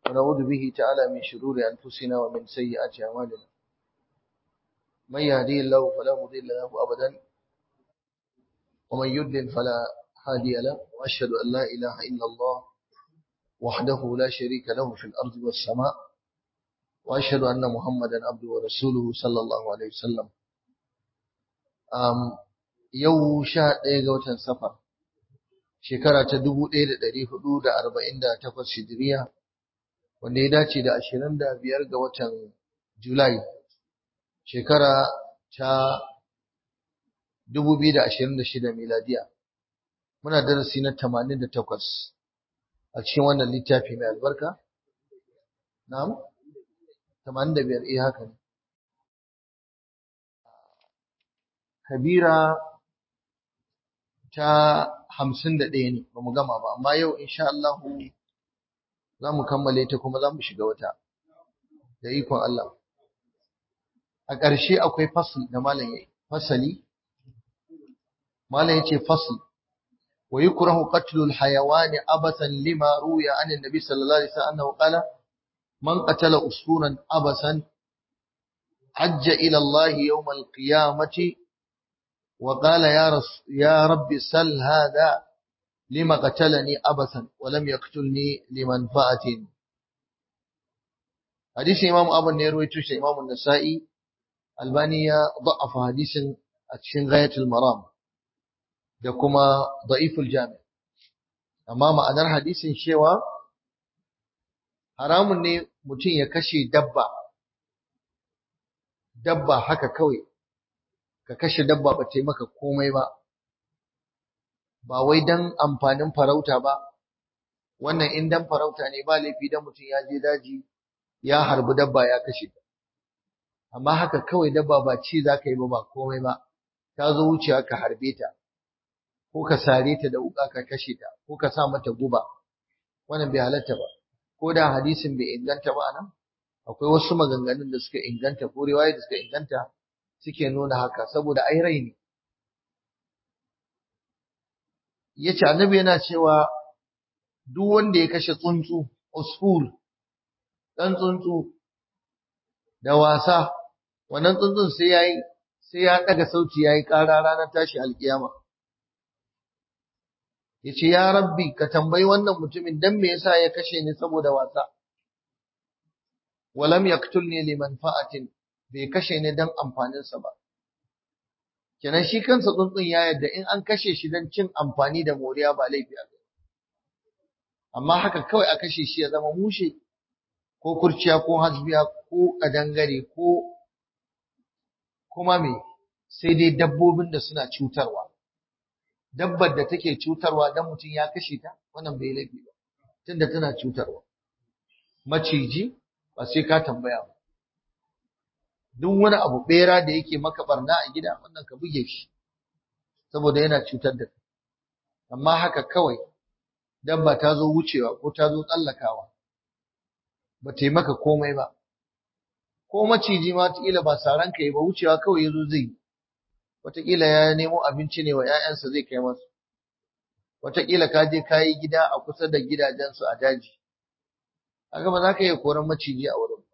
ونعوذ به تعالى من شرور أنفسنا ومن سيئات أعمالنا من يهدي الله فلا مضل له أبدا ومن يضلل فلا هادي له وأشهد أن لا إله إلا الله وحده لا شريك له في الأرض والسماء وأشهد أن محمدا عبده ورسوله صلى الله عليه وسلم um, yau sha ɗaya ga watan safar shekara ta dubu ɗaya da ɗari hudu da arba'in da takwas hijiriya wanda ya dace da ashirin da biyar ga watan julai shekara ta dubu biyu da ashirin da shida miladiya muna darasi na tamanin da takwas a cikin wannan littafi mai albarka na'am tamanin da biyar eh haka ne kabira ta hamsin da ɗaya ne ba mu gama ba amma yau insha Allah za mu kammale ta kuma za mu shiga wata da ikon Allah a ƙarshe akwai fasl da malam yayi fasali malam yace fasl wa yukrahu qatlul hayawani abasan lima ruya an annabi sallallahu alaihi wasallam annahu qala man qatala usuran abasan hajja ila Allah yawm al-qiyamati وقال يا, رس يا رب سل هذا لما قتلني أبثا ولم يقتلني لمنفعة حديث إمام أبو النيروي توشي إمام النسائي البانية ضعف حديث أتشن غاية المرام دكما ضعيف الجامع أمام أنر حديث شوى haramun ne mutum ya kashe dabba dabba haka kawai ka kashe dabba ba ta yi maka komai ba, ba wai don amfanin farauta ba, wannan in dan farauta ne ba laifi dan mutum ya je daji ya harbi dabba ya kashe ta. Amma haka kawai dabba ba ci za ka yi ba ba komai ba, ta zo wucewa ka harbe ta, ko ka sare ta da wuƙa ka kashe ta, ko ka sa mata guba, wannan bai halatta ba. Ko da hadisin bai inganta ba nan, akwai wasu maganganun da suka inganta ko riwaya da suka inganta suke nuna haka saboda ai rai ne yace annabi yana cewa duk wanda ya kashe tsuntsu usfur dan tsuntsu da wasa wannan tsuntsun sai yayi sai ya daga sauti yayi ƙara ranar tashi alkiyama yace ya rabbi ka tambayi wannan mutumin dan me yasa ya kashe ni saboda wasa walam yaqtulni limanfa'atin bai kashe ni don amfaninsa ba. Kenan shi kansa tsuntsun ya yadda in an kashe shi don cin amfani da moriya ba laifi a Amma haka kawai a kashe shi ya zama mushe ko kurciya ko hasbiya ko kadangare ko kuma me sai dai dabbobin da suna cutarwa. Dabbar da take cutarwa dan mutum ya kashe ta wannan bai laifi ba tunda tana cutarwa. Maciji ba sai ka tambaya ba. duk wani abu bera da yake maka barna a gida wannan ka buge shi saboda yana cutar da kai amma haka kawai dabba ta zo wucewa ko ta zo tsallakawa ba ta yi maka komai ba ko maciji ma wataƙila ba saran ka yi ba wucewa kawai ya zo zai wataƙila ya nemo abinci ne wa 'ya'yansa zai kai masu wataƙila ka je ka yi gida a kusa da gidajensu a daji haka ba za ka iya koran maciji a wurin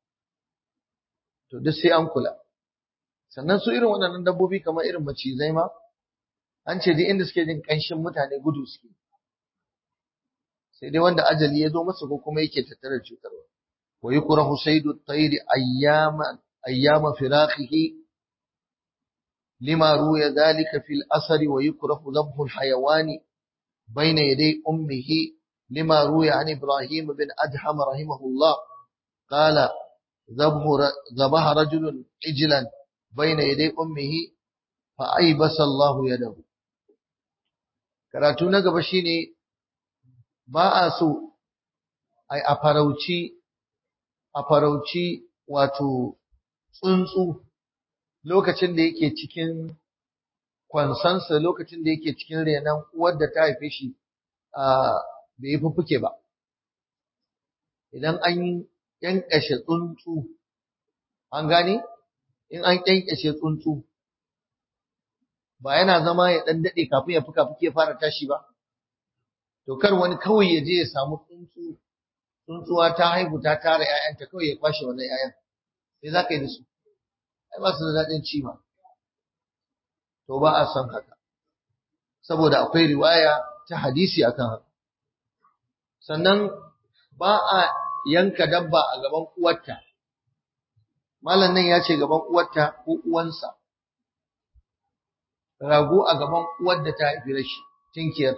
to duk sai an kula sannan su irin waɗannan dabbobi kamar irin macizai ma an ce duk inda suke jin ƙanshin mutane gudu suke sai dai wanda ajali ya zo masa ko kuma yake tattare da cutarwa wa yukrahu saydu at-tayr ayyama ayyama firaqihi lima ruya dhalika fil asr wa yukrahu dhabhu al-hayawani bayna yaday ummihi lima ruya an ibrahim bin adham rahimahullah qala ذبح رجل عجلا بين يدي أمه فأيبس الله يده karatu na gaba shine ba a so ai a farauci a farauci wato tsuntsu lokacin da yake cikin kwansansa lokacin da yake cikin renon uwar da ta haife shi a bai yi fuffuke ba idan an ƙyanƙyashe tsuntsu an gane in an ƙyanƙyashe tsuntsu ba yana zama ya ɗan daɗe kafin ya fuka fuke fara tashi ba to kar wani kawai ya je ya samu tsuntsu tsuntsuwa ta haihu ta tara ‘ya'yanta kawai ya kwashe wannan ‘ya'yan sai za ka yi da su ai ba su da daɗin ci ba to ba a son haka saboda akwai riwaya ta hadisi akan haka sannan ba a yanka dabba a gaban uwarta malam nan ya ce gaban uwarta ko uwansa rago a gaban uwar da ta haifi rashi tinkiyar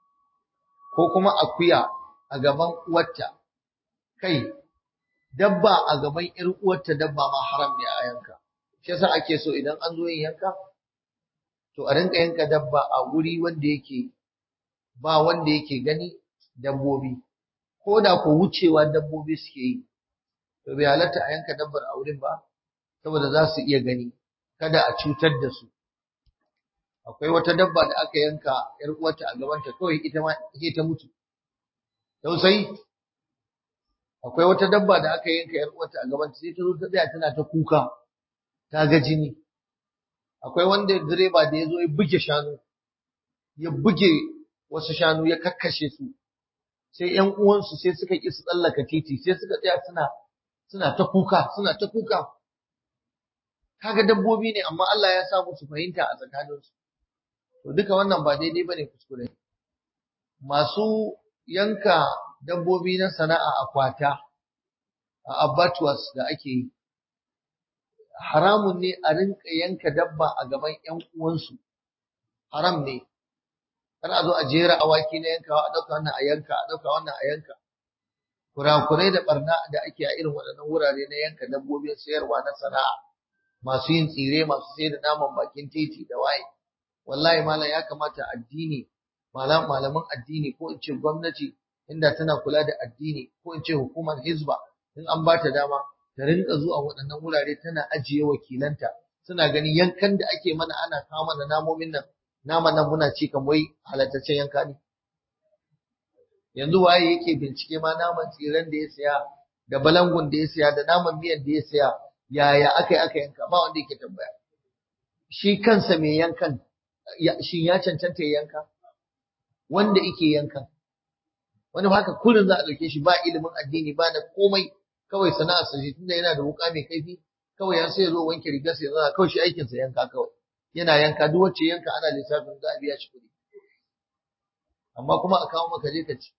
ko kuma akuya a gaban uwarta kai dabba a gaban ƴar uwarta dabba ma haram ne a yanka shi yasa ake so idan an zo yin yanka to a rinka yanka dabba a wuri wanda yake ba wanda yake gani dabbobi ko da ko wucewa dabbobi suke yi to bai halatta a yanka dabbar a wurin ba saboda za su iya gani kada a cutar da su akwai wata dabba da aka yanka yar uwarta a gabanta kawai ita ma ke ta mutu tausayi akwai wata dabba da aka yanka yar uwarta a gabanta sai ta zo ta tsaya tana ta kuka ta ga jini akwai wanda direba da ya zo ya buge shanu ya buge wasu shanu ya kakkashe su sai ƴan uwansu sai suka ƙi su tsallaka titi sai suka tsaya suna suna ta kuka suna ta kuka kaga dabbobi ne amma Allah ya sa musu fahimta a tsakaninsu to duka wannan ba daidai bane kuskure masu yanka dabbobi na sana'a a kwata a abattoirs da ake yi haramun ne a rinka yanka dabba a gaban ƴan uwansu haram ne kar a zo a jera awaki na yankawa a ɗauka wannan a yanka a ɗauka wannan a yanka kurakurai da barna da ake a irin waɗannan wurare na yanka dabbobin sayarwa na sana'a masu yin tsire masu sayar da naman bakin titi da waye wallahi malam ya kamata addini malam malaman addini ko in ce gwamnati inda tana kula da addini ko in ce hukumar hizba in an ba ta dama ta rinka zuwa waɗannan wurare tana ajiye wakilanta suna ganin yankan da ake mana ana kawo mana namomin nan naman nan muna ci kan wai halattaccen yanka ne yanzu waye yake bincike ma naman tsiran da ya saya da balangun da ya saya da naman miyan da ya saya yaya aka yi aka yanka ba wanda yake tambaya shi kansa mai yankan shi ya cancanta ya yanka wanda yake yankan wani haka kullum za a ɗauke shi ba ilimin addini ba da komai kawai sana'ar sa tunda yana da wuka mai kaifi kawai ya sai ya zo wanke rigar sa ya zana kawai shi aikin sa yanka kawai yana yanka duk wacce yanka ana lissafin za a biya shi kuɗi amma kuma a kawo maka je ka ci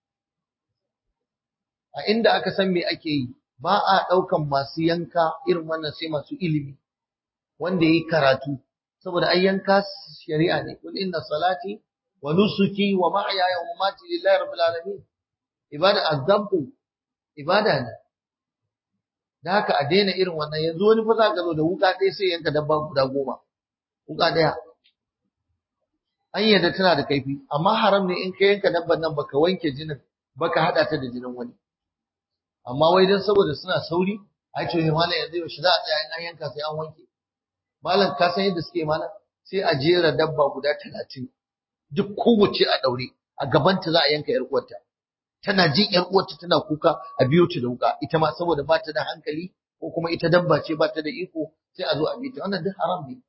a inda aka san me ake yi ba a ɗaukan masu yanka irin wannan sai masu ilimi wanda yi karatu saboda ai yanka shari'a ne kul inna salati wa nusuki wa mahyaya wa mamati lillahi rabbil alamin ibada azabtu ibada ne da haka a daina irin wannan yanzu wani fa za ka zo da wuka ɗaya sai yanka dabba guda goma wuka ɗaya an yadda tana da kaifi amma haram ne in ka yanka dabban nan baka wanke jinin baka hada ta da jinin wani amma wai dan saboda suna sauri ai to malam yanzu yaushe za a tsaya in an yanka sai an wanke malam ka san yadda suke malam sai a jera dabba guda talatin duk kowace a daure a gabanta za a yanka yar uwarta tana jin yar uwarta tana kuka a biyo ta da wuka ita ma saboda ba ta da hankali ko kuma ita dabba ce ba ta da iko sai a zo a bi ta wannan duk haram ne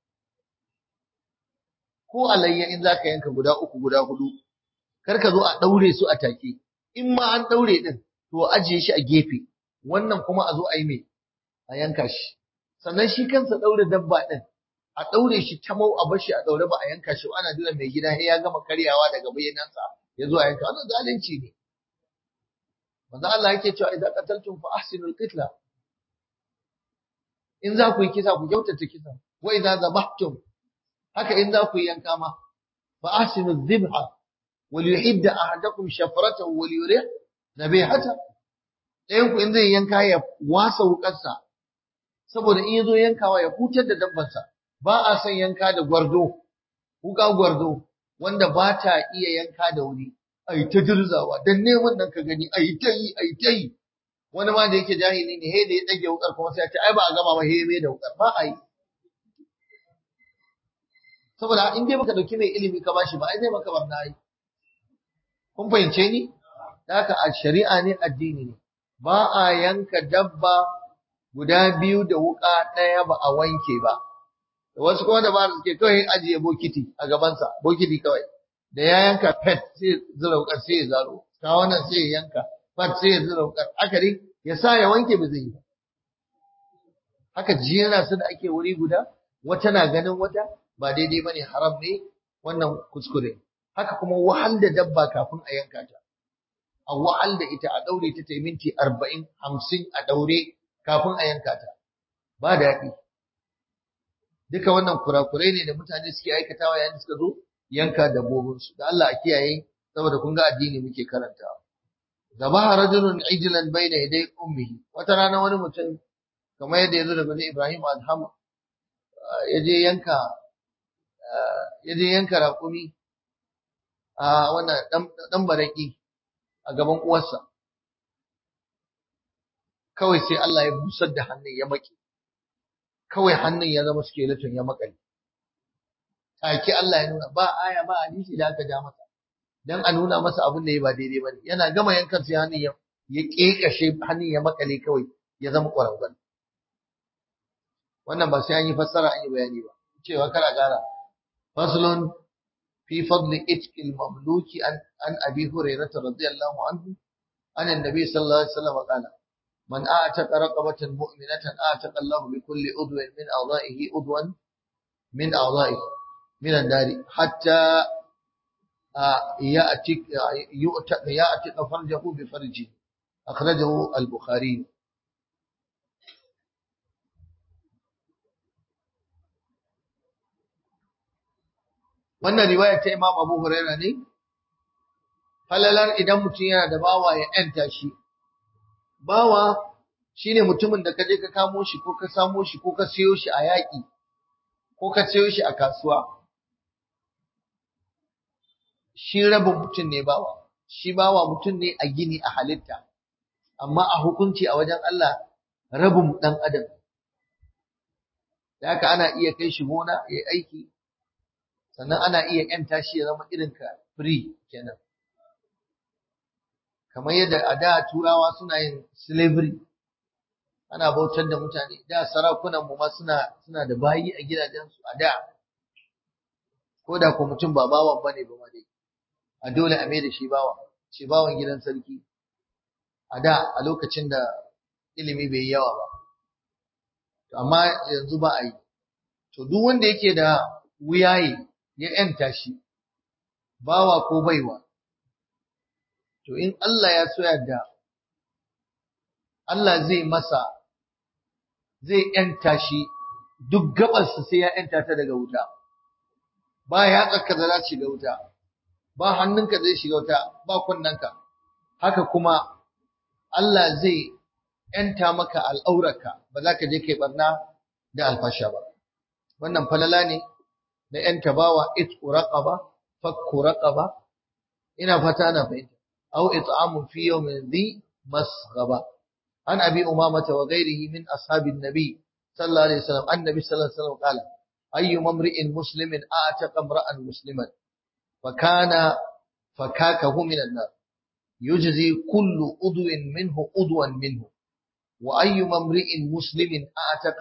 ko alayya in zaka yanka guda uku guda hudu kar ka zo a daure su a take in ma an daure din to ajiye shi a gefe wannan kuma a zo a yi mai a yanka shi sannan shi kansa daure dabba din a daure shi ta mau a bar shi a daure ba a yanka shi ana jira mai gida ya gama karyawa daga bayyanansa ya zo a yanka wannan zalunci ne manzo Allah yake cewa idan qataltum fa ahsinul qitla in za ku yi kisa ku kyautata kisa wa idza zabahtum haka in za ku yi yanka ma fa ahsinuz dhibha wal yuhidda ahadakum shafratahu wal yurih nabihata ɗayan ku in zai yanka ya wasa wukarsa saboda in yazo yankawa ya hutar da dabbansa ba a son yanka da gwardo wuka gwardo wanda ba ta iya yanka da wuri ai ta dirzawa dan neman nan ka gani ai ta yi ai ta yi wani ma da yake jahili ne he da ya dage wukar kuma sai ya ce ai ba a gama ba he me da wukar ba ai saboda in dai baka dauki mai ilimi ka bashi ba ai zai maka barna ai kun fahimce ni da haka a shari'a ne addini ne ba a yanka dabba guda biyu da wuka ɗaya ba a wanke ba wasu kuma da ba suke kawai ajiye bokiti a gabansa bokiti kawai da ya yanka pet sai zura wukar sai ya zaro ta wannan sai ya yanka fat sai ya zura wukar haka dai ya sa ya wanke ba zai yi ba haka jera su da ake wuri guda wata na ganin wata ba daidai bane haram ne wannan kuskure haka kuma wahal da dabba kafin a yanka ta a wahal da ita a daure ta ta minti arba'in hamsin a daure kafin a yanka ta ba daɗi duka wannan kurakurai ne da mutane suke aikatawa yayin da suka zo yanka dabbobinsu da Allah a kiyaye saboda kun ga addini muke karantawa zabaha rajulun ijlan bayna yaday ummihi wata rana wani mutum kamar yadda yazo daga Ibrahim Adham yaje yanka yaje yanka raƙumi a wannan dan baraki a gaban uwarsa kawai sai Allah ya busar da hannun ya maki kawai hannun ya zama skeleton ya makale take Allah ya nuna ba aya ba hadisi da aka ja masa dan a nuna masa abin da ya ba daidai bane yana gama yankan sai hannun ya ya kekashe hannun ya makale kawai ya zama ƙwarangwal wannan ba sai an yi fassara an yi bayani ba cewa kar a gara faslun fi fadli itqil mamluki an an abi hurairah radiyallahu anhu an annabi sallallahu alaihi wasallam qala man a'taqa raqabatan mu'minatan a'taqa Allah bi kulli udwin min a'dha'ihi udwan min a'dha'ihi min an-nar hatta يأتي يأتي فرجه بفرجه أخرجه البخاري wannan riwaya ta Imam Abu Huraira ne falalar idan mutum yana da bawa ya yanta shi bawa shine mutumin da kaje ka kamo shi ko ka samo shi ko ka siyo shi a yaƙi ko ka siyo shi a kasuwa shi rabin mutum ne bawa shi bawa mutum ne a gini a halitta amma a hukunci a wajen Allah rabin dan adam da haka ana iya kai shi gona ya aiki sannan ana iya yanta shi ya zama irin ka free kenan kamar yadda a da turawa suna yin slavery ana bautar da mutane da sarakunan mu ma suna suna da bayi a gidajensu a da ko da ko mutum ba bawan bane ba ma dai a dole a mai da shi bawa shi bawan gidan sarki a da a lokacin da ilimi bai yi yawa ba amma yanzu ba a yi to duk wanda yake da wuyaye ya yanta shi bawa ko baiwa to in Allah ya so yadda Allah zai masa zai yanta shi duk gabarsa sai ya yanta ta daga wuta ba ya tsaka da za shiga wuta ba hannunka zai shiga wuta ba kunnanka haka kuma Allah zai yanta maka al'aurarka ba za ka je kai barna da alfasha ba wannan falala ne na yanta bawa itqu raqaba fakku raqaba ina fata ana fahimta aw it'amun fi yawmin dhi masghaba an abi umamata wa ghayrihi min ashabin nabi sallallahu alaihi wasallam annabi sallallahu alaihi wasallam qala ayyu mamri'in muslimin a'taqa imra'an musliman فكان فكاكه من النار يجزي كل عضو منه عضوا منه وأي امرئ مسلم أعتق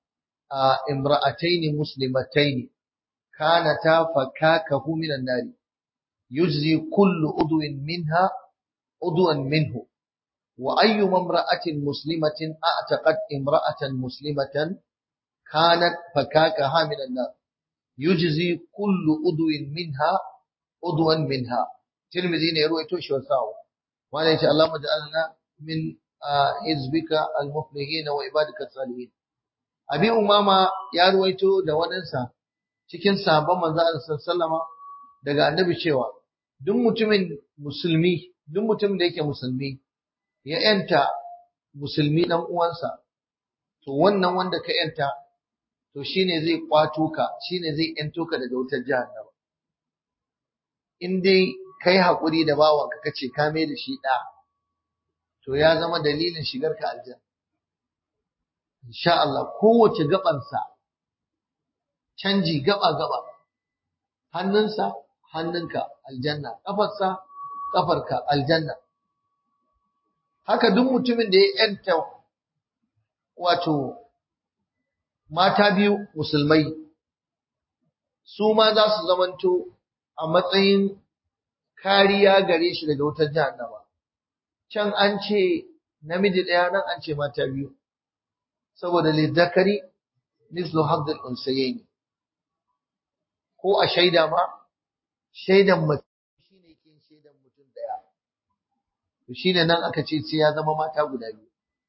امرأتين مسلمتين كانتا فكاكه من النار يجزي كل عضو منها عضوا منه وأي امرأة مسلمة أعتقت امرأة مسلمة كانت فكاكها من النار يجزي كل عضو منها عضوا منها ترمذي ne ruwaito shi wasawo wanda yace Allah maj'alna min hizbika al-muflihin wa ibadika salihin abi umama ya ruwaito da wadansa cikin sahabban manzo Allah sallama daga annabi cewa duk mutumin musulmi duk mutumin da yake musulmi ya yanta musulmi dan uwansa to wannan wanda ka yanta to shine zai kwato ka shine zai yanto ka daga wutar jahannama in dai kai haƙuri da bawanka kace ka mai da shi ɗa to ya zama dalilin shigar ka aljanna insha Allah kowace gabansa canji gaba gaba hannunsa hannunka aljanna kafarsa kafarka aljanna haka duk mutumin da ya yanta wato mata biyu musulmai su ma za su zamanto a matsayin kariya gare shi daga wutar jahannama can an ce namiji ɗaya nan an ce mata biyu saboda lizzakari mislu haddul unsayaini ko a shaida ma shaidan mace shine kin shaidan mutum daya to shine nan aka ce sai ya zama mata guda biyu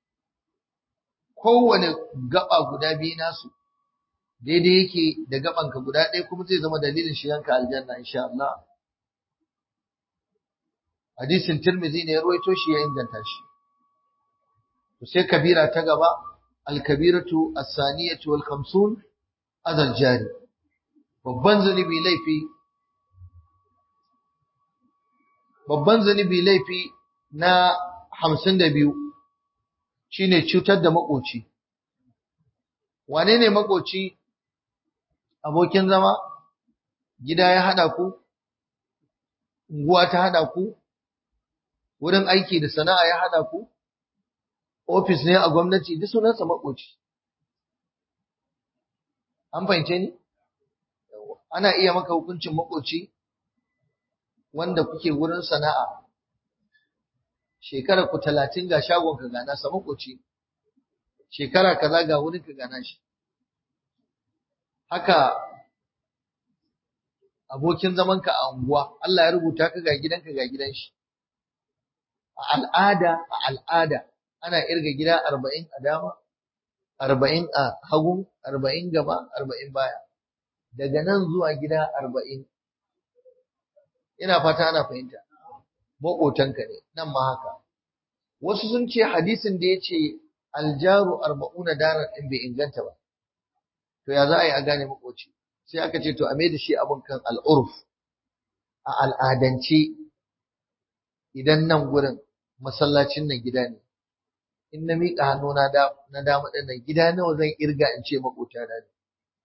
kowane gaba guda biyu nasu daidai yake da gabanka guda ɗaya kuma zai zama dalilin shiganka aljanna insha Allah hadisin Tirmidhi ne ya ruwaito shi ya inganta shi to sai kabira ta gaba al-kabiratu as-saniyatu wal khamsun adal jari babban zunubi laifi babban zunubi laifi na 52 shine cutar da makoci wane ne makoci abokin zama gida ya hada ku unguwa ta hada ku wurin aiki da sana'a ya hada ku ofis ne a gwamnati duk sunansa makoci an fahimce ni ana iya maka hukuncin makoci wanda kuke wurin sana'a shekara ku talatin ga shagon ka gana sa makoci shekara kaza ga wurin ka gana shi haka abokin zamanka a unguwa Allah ya rubuta ka ga gidanka ga gidan shi a al'ada a al'ada ana irga gida arba'in a dama arba'in a hagu arba'in gaba arba'in baya daga nan zuwa gida arba'in ina fata ana fahimta maƙotanka ne nan ma haka wasu sun ce hadisin da ya ce aljaru arba'una darar ɗin bai inganta ba to ya za a yi a gane maƙoci sai aka ce to a mai da shi abin kan al'urf a al'adance idan nan gurin masallacin nan gida ne in na miƙa hannu na dama ɗin nan gida nawa zan irga in ce maƙota na ne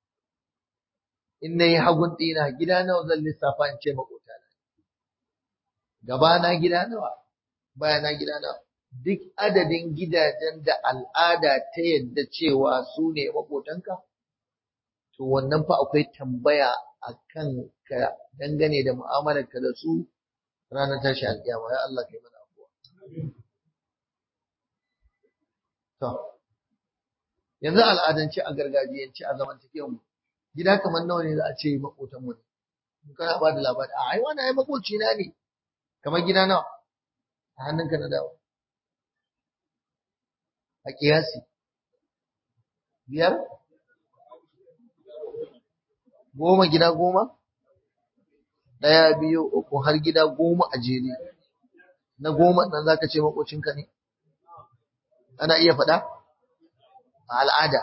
in na yi hagun ɗina gida nawa zan lissafa in ce maƙota na gaba na gida nawa baya na gida nawa duk adadin gidajen da al'ada ta yadda cewa su ne maƙotanka to wannan fa akwai tambaya a kan ka dangane da mu'amalarka da su ranar tashi alƙiyama ya Allah kai mana abuwa to yanzu al'adance a gargajiyance a zamantakewar mu gida kamar nawa ne za a ce makotan mu ne kana ba da labari a ai wannan ai makoci na ne kamar gida nawa a hannunka na dawo a kiyasi biyar goma gida goma ɗaya biyu uku har gida goma a jere na goma nan zaka ce makocinka ne ana iya faɗa a al'ada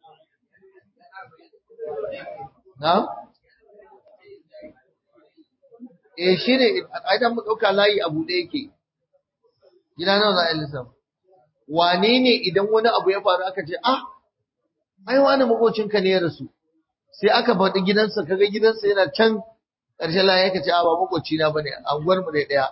na eh shi ne idan mu ɗauka layi a buɗe yake gida nawa za a yi lissafa wane ne idan wani abu ya faru aka ce ah ai wani makocinka ne ya rasu sai aka faɗi gidansa kaga gidansa yana can ƙarshen layi ka ce a ba makoci na bane anguwar mu ne ɗaya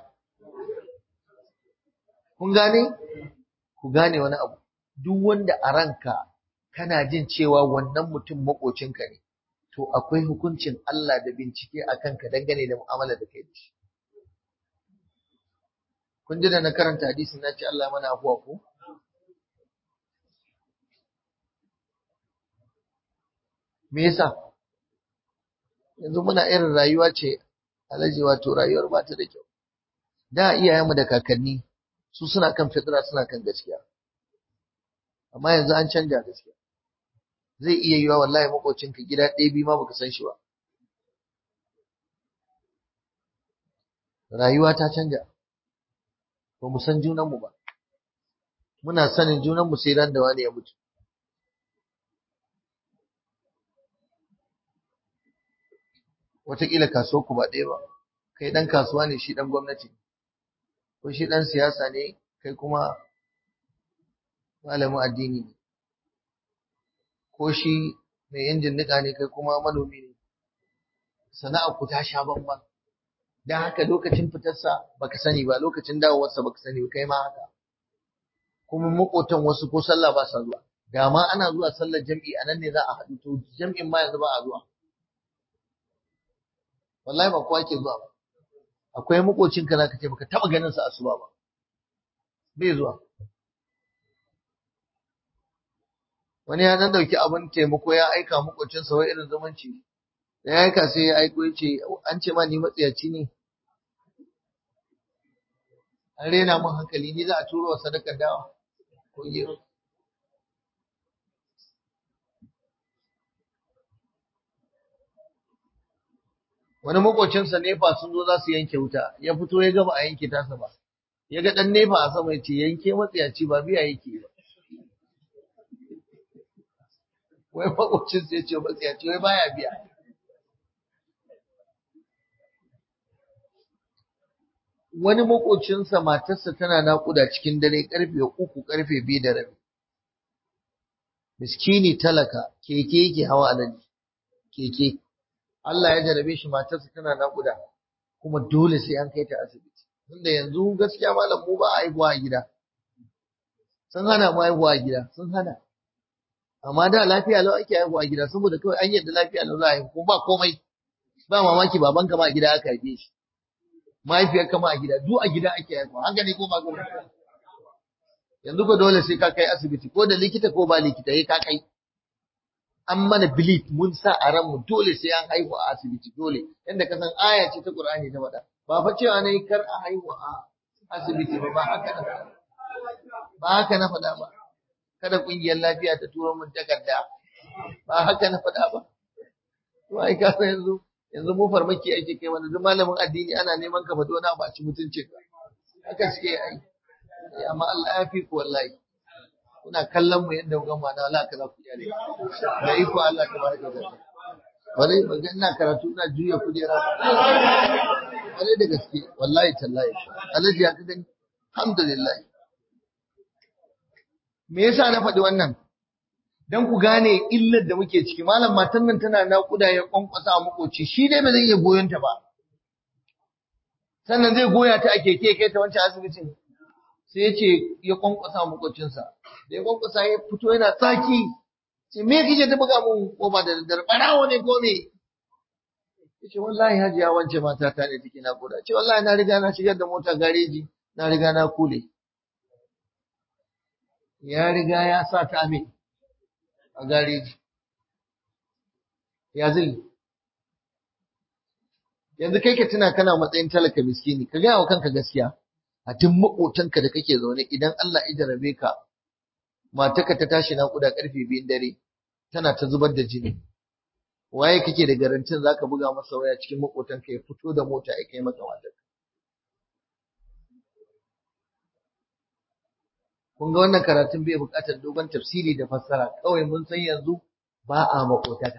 kun gane ku gane wani abu duk wanda a ranka kana jin cewa wannan mutum makocinka ne to akwai hukuncin Allah da bincike a kanka dangane da mu'amala da kai da shi kun ji da na karanta hadisi na ce Allah mana afuwa ko me yasa yanzu muna irin rayuwa ce alaji wato rayuwar ba ta da kyau da iyayenmu da kakanni su suna kan fitra suna kan gaskiya amma yanzu an canja gaskiya zai iya yiwa wallahi makocinka gida ɗaya biyu ma baka san shi ba rayuwa ta canja ba mu san junanmu ba muna sanin junanmu sai ran da wani ya mutu wataƙila kasuwar ku ba ɗaya ba kai ɗan kasuwa ne shi ɗan gwamnati ko shi ɗan siyasa ne kai kuma malamin addini ne ko shi mai injin niƙa ne kai kuma manomi ne sana'ar ku ta sha bamban dan haka lokacin fitarsa baka sani ba lokacin dawowarsa baka sani ba kai ma haka kuma makotan wasu ko sallah ba sa zuwa da ma ana zuwa sallar jam'i a nan ne za a haɗu to jam'in ma yanzu ba a zuwa wallahi ba kowa ke zuwa ba akwai makocin ka zaka ce baka taba ganin sa asuba ba bai zuwa wani ya dan dauki abin taimako ya aika makocinsa wai irin zumunci da ya aika sai ya aiko ya ce an ce ma ni matsiyaci ne an rena mun hankali ni za a turo wa sadakar dawa ko gero wani makocinsa nefa sun zo za su yanke wuta ya fito ya gaba a yanke tasa ba ya ga dan nefa a sama ya ce yanke matsiyaci ba biya yake ba wai makocinsa ya ce matsiyaci wai baya biya wani makocinsa matarsa tana naƙuda cikin dare karfe uku karfe biyu da rabi miskini talaka keke yake hawa a nan keke Allah ya jarabe shi matarsa tana naƙuda kuma dole sai an kai ta asibiti tunda yanzu gaskiya malam mu ba a haihuwa a gida sun hana mu haihuwa a gida sun hana amma da lafiya lau ake haihuwa a gida saboda kawai an yadda lafiya lau za a haihu ko ba komai ba mamaki babanka ma a gida aka haife shi mahaifiyar kama a gida duk a gida ake haihuwa haka ne ko ba ko yanzu ko dole sai ka kai asibiti ko da likita ko ba likita yayi ka kai an mana belief mun sa a ran mu dole sai an haihu a asibiti dole yanda ka san aya ce ta Qur'ani ta faɗa ba fa cewa nayi kar a haihu a asibiti ba ba haka na faɗa ba haka na faɗa ba kada kungiyar lafiya ta turo mun takarda ba haka na faɗa ba to ai ka san yanzu yanzu mu farmaki ake kai wani duk malamin addini ana neman ka fado na ba ci mutuncin ka haka suke yi amma Allah ya fi ku wallahi kuna kallon mu yadda kuka mana wala ka za ku yare da iko Allah ta baraka da bari ga ina karatu ina juya kujera bari da gaske wallahi tallahi alaji ya kaga alhamdulillah me yasa na faɗi wannan dan ku gane illar da muke ciki malam matan nan tana naƙuda ya kwankwasa a makoci shi dai ba zai iya goyon ta ba sannan zai goya ta a keke kai ta wancan asibitin sai ya ce ya kwankwasa a makocinsa da ya kwankwasa ya fito yana tsaki ce me kike ta buga mun ko ba da daddare barawo ne ko me yace wallahi hajiya wance mata ta ne take naƙuda ce wallahi na riga na shigar da mota gareji na riga na kule ya riga ya sa ta me a gareji ya zai yanzu kai ka tuna kana matsayin talaka miskini ka gaya wa kanka gaskiya a duk maƙotanka da kake zaune idan Allah ya jarabe ka mataka ta tashi naƙuda ƙarfe biyun dare tana ta zubar da jini waye kake da garantin zaka buga masa waya cikin maƙotanka ya fito da mota ya kai maka matarka kun ga wannan karatun bai buƙatar dogon tafsiri da fassara kawai mun san yanzu ba a maƙotaka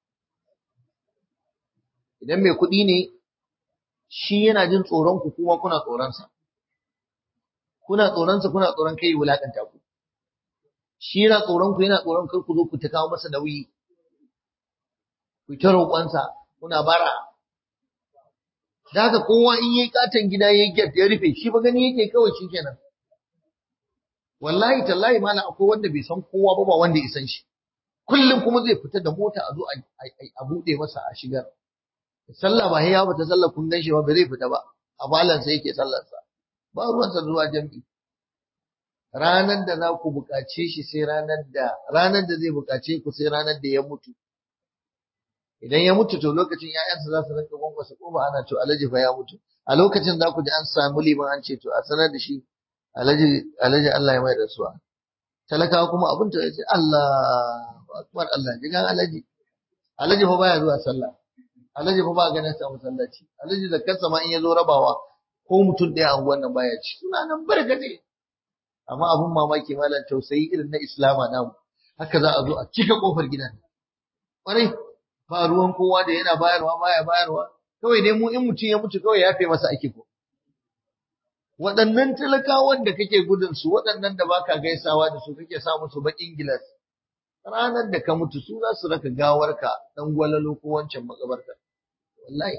idan mai kuɗi ne shi yana jin tsoron ku kuma kuna tsoronsa kuna tsoronsa kuna tsoron kai wulakanta ku shi yana tsoron ku yana tsoron kar ku zo ku ta kawo masa nauyi ku ta roƙonsa kuna bara da haka kowa in yayi katon gida yayi gyat ya rufe shi ba gani yake kawai shikenan wallahi tallahi malam akwai wanda bai san kowa ba ba wanda ya san shi kullum kuma zai fita da mota a zo a buɗe masa a shigar sallah ba ya bata sallah kun gan shi ba bai zai fita ba a balansa yake sallarsa ba ruwansa zuwa jam'i ranar da za ku buƙace shi sai ranar da ranar da zai buƙace ku sai ranar da ya mutu idan ya mutu to lokacin ƴaƴansa za su rinka gwangwasa ko ba ana to alhaji fa ya mutu a lokacin za ku ji an samu liman an ce to a sanar da shi alhaji alhaji Allah ya mai rasuwa talakawa kuma abin ta ce Allah akbar Allah jigan alhaji alhaji fa baya zuwa sallah alhaji fa ba ganin sa masallaci alhaji zakkar ma in ya zo rabawa ko mutum ɗaya a wannan baya ci suna nan barkate amma abun mamaki malam tausayi irin na islama namu haka za a zo a cika kofar gidan ƙwarai ba ruwan kowa da yana bayarwa baya bayarwa kawai dai mu in mutum ya mutu kawai yafe masa ake ko waɗannan talakawan da kake gudun su waɗannan da baka gaisawa da su kake sa musu baƙin gilas ranar da ka mutu su za su raka gawarka dan gwalalo ko wancan makabarta wallahi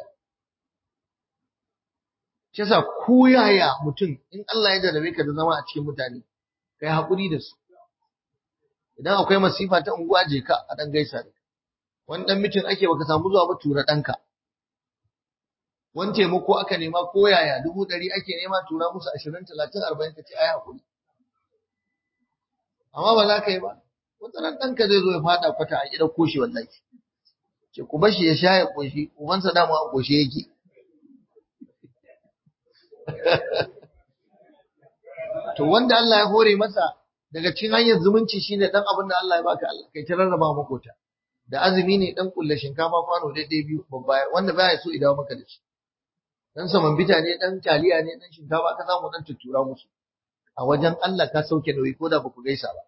shi yasa ko yaya mutum in Allah ya jarabe ka da zama a cikin mutane kai hakuri da su idan akwai masifa ta unguwa je ka a dan gaisa da wani dan mitin ake baka samu zuwa ba tura danka wani taimako aka nema ko yaya dubu ɗari ake nema tura musu ashirin talatin arba'in ka ce ai hakuri amma ba za ka yi ba wata ran ɗanka zai zo ya faɗa kwata a gidan koshi wallahi ce ku bashi ya sha ya koshi ubansa dama a koshi yake to wanda Allah ya hore masa daga cikin hanyar zumunci shine dan abin da Allah ya baka Allah kai ta rarraba makota da azumi ne dan kulle shinkafa kwano daidai biyu babba wanda baya so idawo maka da shi dan saman bita ne dan taliya ne dan shinkafa ka samu dan tuttura musu a wajen Allah ka sauke nauyi ko da baku gaisa ba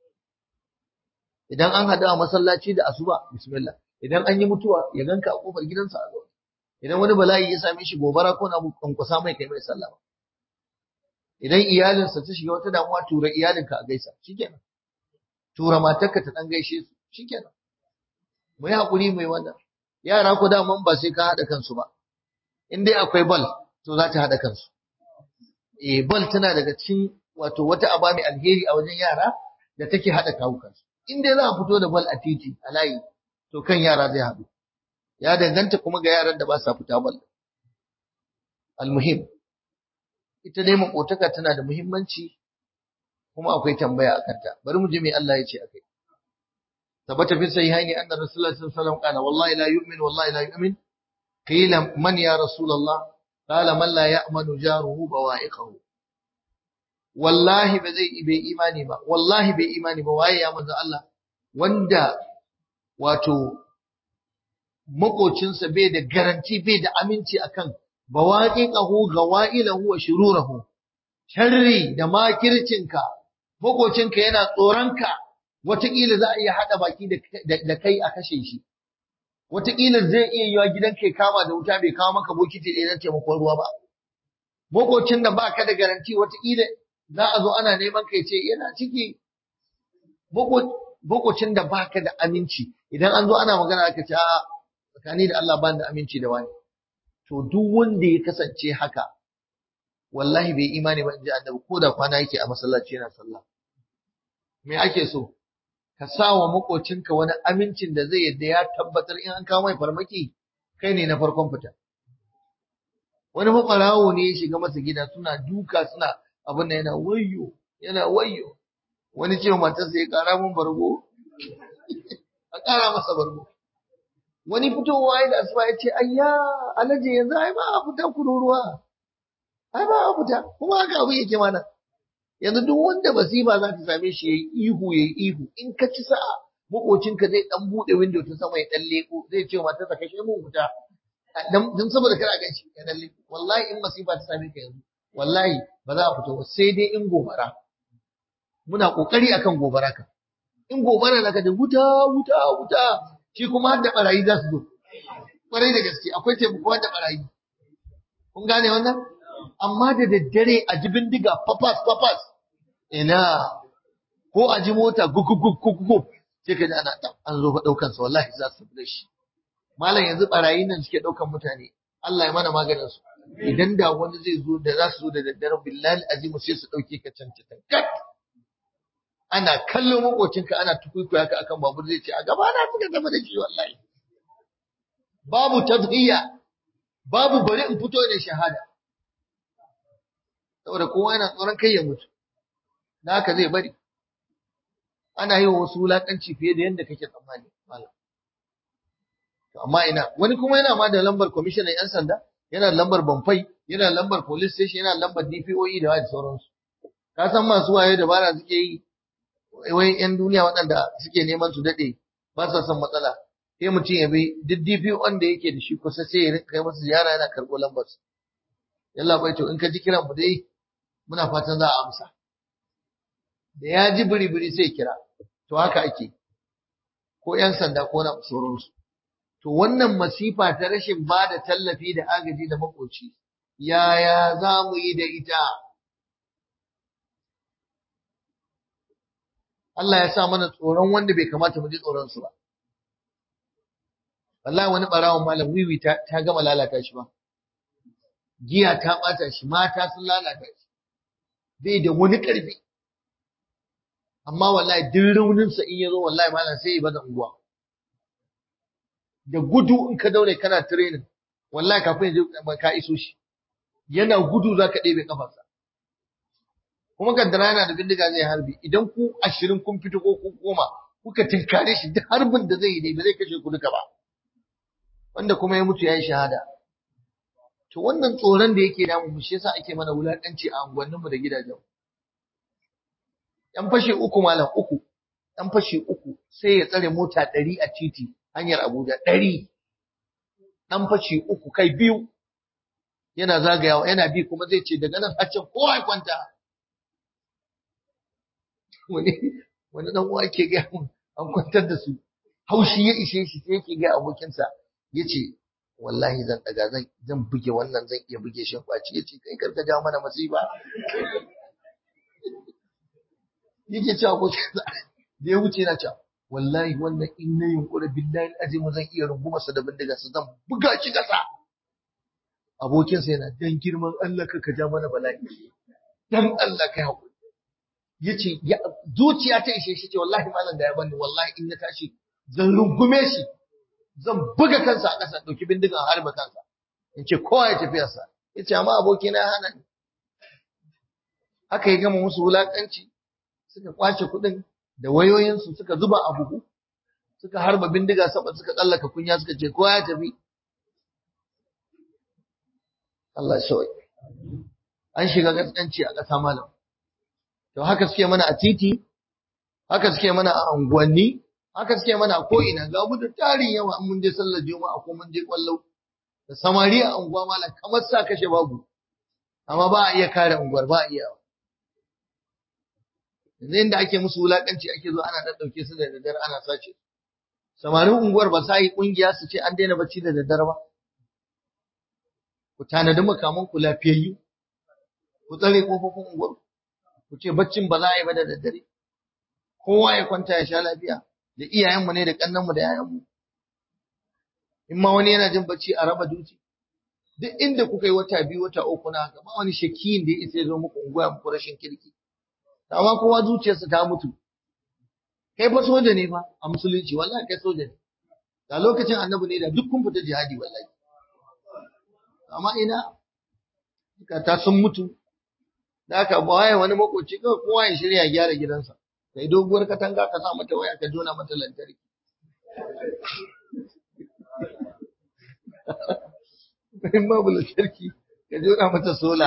idan an hada a masallaci da asuba bismillah idan an yi mutuwa ya ganka a kofar gidansa a zaune idan wani bala'i ya same shi gobara ko na kankusa mai kai mai sallama idan iyalinsa ta shiga wata damuwa tura iyalinka a gaisa shikenan tura matarka ta dan gaishe su shikenan mu yi hakuri mai wannan yara ko daman ba sai ka hada kansu ba in dai akwai bal to za ta hada kansu eh bal tana daga cikin wato wata aba mai alheri a wajen yara da take hada kawo kansu in dai za a fito da bal a titi a layi to kan yara zai haɗu ya danganta kuma ga yaran da ba sa fita bal almuhim ita dai makotaka tana da muhimmanci kuma akwai tambaya a kanta bari mu ji me Allah ya ce akai tabbata fi sahihaini anna rasulullahi sallallahu alaihi wasallam qala wallahi la yu'min wallahi la yu'min qila man ya rasulullah qala man la ya'manu jaruhu bawa'iqahu wallahi ba zai bai imani ba wallahi bai imani ba waye ya manzo Allah wanda wato makocinsa bai da garanti bai da aminci akan bawaqiqahu gawailahu wa shururahu sharri da makircinka makocinka yana tsoronka wataƙila za a iya haɗa baki da kai a kashe shi wataƙila zai iya yiwa gidanka ya kama da wuta bai kawo maka bokiti ɗaya na taimakon ruwa ba makocin da ba ka da garanti wataƙila za a zo ana neman ka ce yana ciki makocin da ba ka da aminci idan an zo ana magana aka ce a tsakani da Allah ba da aminci da wani to duk wanda ya kasance haka wallahi bai imani ba in ji annabi ko da kwana yake a masallaci yana sallah me ake so ka sa wa makocinka wani amincin da zai yadda ya tabbatar in an kawo mai farmaki kai ne na farkon fita wani makwarawo ne ya shiga masa gida suna duka suna abin da yana wayyo yana wayyo wani ce matarsa ya kara mun bargo a kara masa bargo wani fitowa ya da asuba ya ce ayya alaje yanzu ai ba a fita kururuwa ai ba a fita kuma haka abu yake mana yanzu duk wanda masifa za ta same shi yayi ihu yayi ihu in ka ci sa'a makocinka zai dan bude window ta sama ya dan leko zai ce mata ta kashe mu wuta dan dan saboda kana gan shi ya dan leko wallahi in masifa ta same ka yanzu wallahi ba za a fito ba sai dai in gobara muna kokari akan gobara ka in gobara na ka da wuta wuta wuta shi kuma har da barayi za su zo kwarai da gaske akwai taimako da barayi kun gane wannan amma da daddare a ji bindiga papas papas ina ko a ji mota gugugugugugug sai ka ji ana an zo fa daukan sa wallahi za su da shi malam yanzu barayin nan suke daukan mutane Allah ya mana maganin su idan da wani zai zo da za su zo da daddare billahi azimu sai su dauke ka can can kat ana kallon makocinka ana tukuikuya ka akan babur zai ce a gaba na suka zama da shi wallahi babu tadhiya babu bari in fito da shahada saboda kowa yana tsoron kai ya mutu da haka zai bari ana yi wa wasu wulaƙanci fiye da yadda kake tsammani malam to amma ina wani kuma yana ma da lambar kwamishinan yan sanda yana da lambar bamfai yana da lambar police station yana da lambar DPOE da wani sauransu ka san masu waye dabara suke yi wai yan duniya waɗanda suke neman su daɗe ba sa son matsala sai mutum ya bi duk DPO da yake da shi kusa sai ya kai masa ziyara yana karɓo lambar su yalla bai to in ka ji kiran mu dai muna fatan za a amsa da ya ji biri-biri sai kira to haka ake ko 'yan sanda ko na sauransu to wannan masifa ta rashin ba da tallafi da agaji da makoci yaya za mu yi da ita Allah ya sa mana tsoron wanda bai kamata mu ji tsoron su ba wallahi wani barawon malam wiwi ta, ta gama lalata shi ba giya ta bata shi mata sun lalata shi bai da wani ƙarfi amma wallahi duk rauninsa in ya zo wallahi malam sai ya bada unguwa da gudu in ka daure kana training wallahi kafin ya je ka iso shi yana gudu za ka ɗebe kafarsa kuma kaddara yana da bindiga zai harbi idan ku ashirin kun fito ko ku goma kuka tinkare shi duk harbin da zai yi ne ba zai kashe ku duka ba wanda kuma ya mutu ya yi shahada to wannan tsoron da yake damu mu shi yasa ake mana wulakanci a unguwanninmu da gidajen yan fashe uku malam uku yan fashe uku sai ya tsare mota ɗari a titi hanyar Abuja ɗari ɗan fashe uku kai biyu yana zagayawa yana bi kuma zai ce daga nan haccen kowa ya kwanta wani wani dan uwa ke ga an kwantar da su haushi ya ishe shi sai yake ga abokinsa yace wallahi zan daga zan zan buge wannan zan iya buge shi kwaci yace kai karka ja mana masifa yake cewa abokinsa da ya wuce na cewa wallahi wannan in na yunkura billahi azimu zan iya runguma sa da bindiga su zan buga shi kasa abokinsa yana dan girman Allah ka ja mana bala'i dan Allah kai hakuri yace zuciya ta ishe shi ce wallahi malam da ya bani wallahi in na tashi zan rungume shi zan buga kansa a ƙasa ɗauki bindigan harba kansa in ce kowa ya tafi sa yace amma abokina ya hana ni aka yi gama musu wulakanci suka kwace kuɗin da wayoyinsu suka zuba a buhu suka harba bindiga saba suka tsallaka kunya suka ce kowa ya tafi Allah ya shawai an shiga gaskanci a ƙasa malam to haka suke mana a titi haka suke mana a unguwanni haka suke mana a ko'ina ga mu da tarin yawa mun je sallar juma'a ko mun je kwallo da samari a unguwa malam kamar sa kashe babu amma ba a iya kare unguwar ba a iya yanzu inda ake musu wulakanci ake zo ana ɗauke su da daddare ana sace samarin unguwar ba sa yi ƙungiya su ce an daina bacci da daddare ba ku tanadi makaman ku lafiyayyu ku tsare kofofin unguwar ku ce baccin ba za a yi ba da daddare kowa ya kwanta ya sha lafiya da iyayenmu ne da kannanmu da yayanmu in ma wani yana jin bacci a raba duci duk inda kuka yi wata biyu wata uku na haka ba wani shakiyin da ya isa ya zo muku unguwa muku rashin kirki amma kowa zuciyarsa ta mutu kai fa soja ne fa a musulunci wallahi kai soja ne da lokacin annabi ne da duk kun fita jihadi wallahi amma ina ta sun mutu da aka waye wani makoci kawai kowa ya shirya gyara gidansa kai doguwar katanga ka sa mata waya ka jona mata lantarki in babu lantarki ka jona mata sola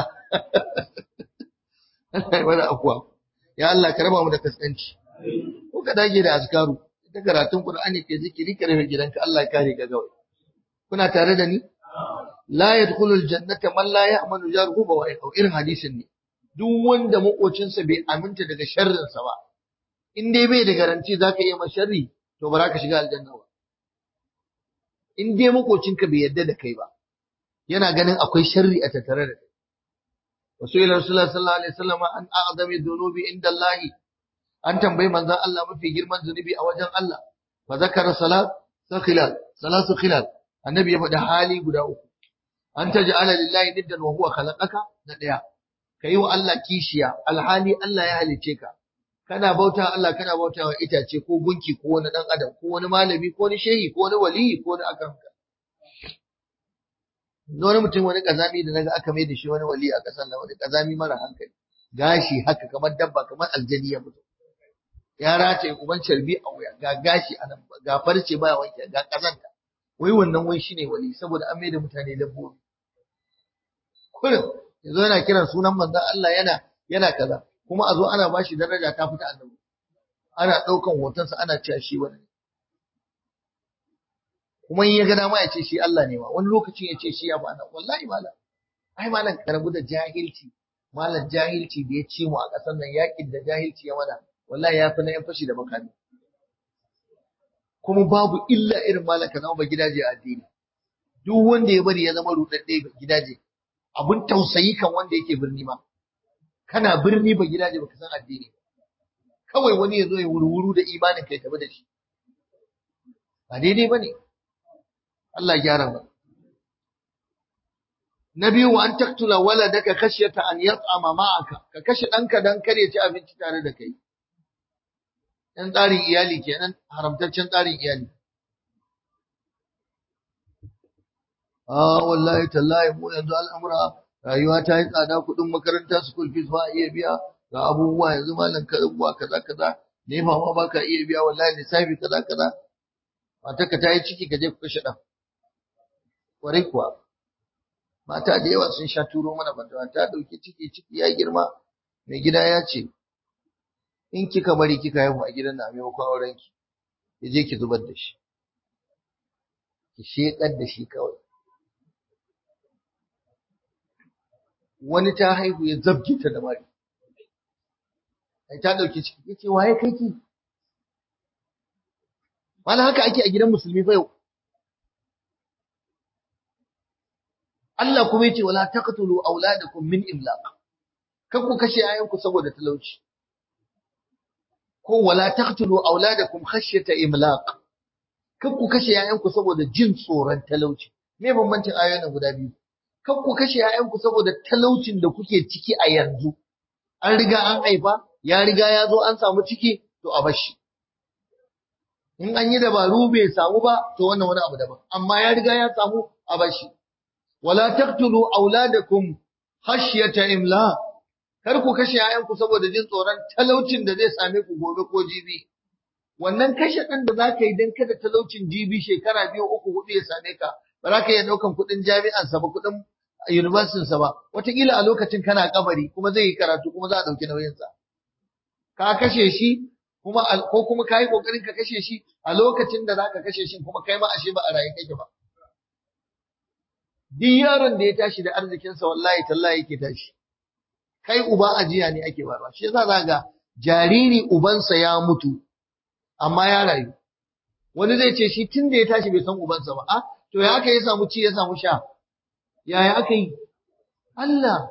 Allah ya wani akwa ya Allah ka raba mu da kaskanci ko ka dage da azkaru ita karatun Qur'ani ke zikiri ka rufe gidanka Allah ya kare ka gawai kuna tare da ni la yadkhulul jannata man la ya'manu jaruhu wa irin hadisin ne duk wanda makocinsa bai aminta daga sharrinsa ba in dai bai da garanti zaka iya masa sharri to ba za ka shiga aljanna ba in dai makocinka bai yarda da kai ba yana ganin akwai sharri a tattare da kai wasu ila rasulullah sallallahu alaihi wasallam an a'zami dhunubi inda Allah an tambayi manzon Allah mafi girman zunubi a wajen Allah fa zakara salat sakhilal salatu khilal annabi ya faɗi hali guda uku an taj'ala lillahi niddan wa huwa khalaqaka na daya kai wa Allah kishiya alhali Allah ya halice ka kana bauta Allah kana bauta wa itace ko gunki ko wani dan adam ko wani malami ko wani shehi ko wani waliyi ko wani akanka wani mutum wani kazami da naga aka mai da shi wani wali a kasan nan wani kazami mara hankali gashi haka kamar dabba kamar aljani ya mutu ya rataye uban carbi a wuya ga gashi a nan ga farce baya wanke ga kazanta wai wannan wai shine wali saboda an mai da mutane dabbobi kullum yanzu yana kiran sunan manzon Allah yana yana kaza kuma a zo ana bashi daraja ta fita annabi ana ɗaukan hotonsa ana cewa shi wani kuma in ya ga dama ya ce shi Allah ne ma wani lokacin ya ce shi ya bana wallahi malam ai malam ka rabu da jahilci malam jahilci da ya ci mu a ƙasar nan yakin da jahilci ya mana wallahi ya fi na yan fashi da makami kuma babu illa irin malam ka zama ba gidaje a addini duk wanda ya bari ya zama rudadde gidaje abun tausayi kan wanda yake birni ma kana birni ba gidaje baka san addini kawai wani ya zo ya wurwuru da imanin kai tafi da shi ba daidai bane Allah gyara ba na biyu wa an taktula waladaka khashyata an yat'ama ma'aka ka kashe danka dan kare ci abinci tare da kai dan tsarin iyali kenan haramtaccen tsarin iyali a wallahi tallahi mu yanzu al'amura rayuwa ta yi tsada kuɗin makaranta school fees ba a iya biya ga abubuwa yanzu malam ka abubuwa kaza kaza ne ma ma baka iya biya wallahi lissafi kaza kaza matarka ta yi ciki ka je ku kashe ɗan kwarai kuwa mata da yawa sun sha turo mana bandawa ta ɗauki ciki ciki ya girma mai gida ya ce in kika bari kika haihu a gidan na maimakon auren ki ki je ki zubar da shi ki shekar da shi kawai wani ta haihu ya zabge ta da mari ai ta dauki ciki yace waye kai ki wala haka ake a gidan musulmi fa yau Allah kuma yace wala taqtulu auladakum min imlaq kan ku kashe ayanku saboda talauci ko wala taqtulu auladakum khashyata imlaq kan ku kashe ayanku saboda jin tsoron talauci me bambancin ayoyin guda biyu kan ku kashe ayanku saboda talaucin da kuke ciki a yanzu an riga an haifa ya riga ya zo an samu ciki to a bashi in an yi dabaru bai samu ba to wannan wani abu daban amma ya riga ya samu a bashi wala taqtulu auladakum khashyata imlaq kar ku kashe ‘ya'yanku saboda jin tsoron talaucin da zai same ku gobe ko jibi. Wannan kashe ɗan da za ka yi don kada talaucin jibi shekara biyu uku hudu ya same ka, ba za ka iya ɗaukan kuɗin jami'ansa ba kuɗin universitinsa ba, wataƙila a lokacin kana kabari kuma zai yi karatu kuma za a ɗauki nauyinsa. Ka kashe shi kuma ko kuma ka yi ƙoƙarin ka kashe shi a lokacin da za ka kashe shi kuma kai ma ashe ba a raye kake ba. Duk yaron da ya tashi da arzikinsa wallahi tallahi yake tashi. kai uba ajiya ne ake barwa shi yasa za ga jariri ubansa ya mutu amma ya rayu wani zai ce shi tun da ya tashi bai san ubansa ba a to ya aka ya samu ci ya samu sha yaya aka yi Allah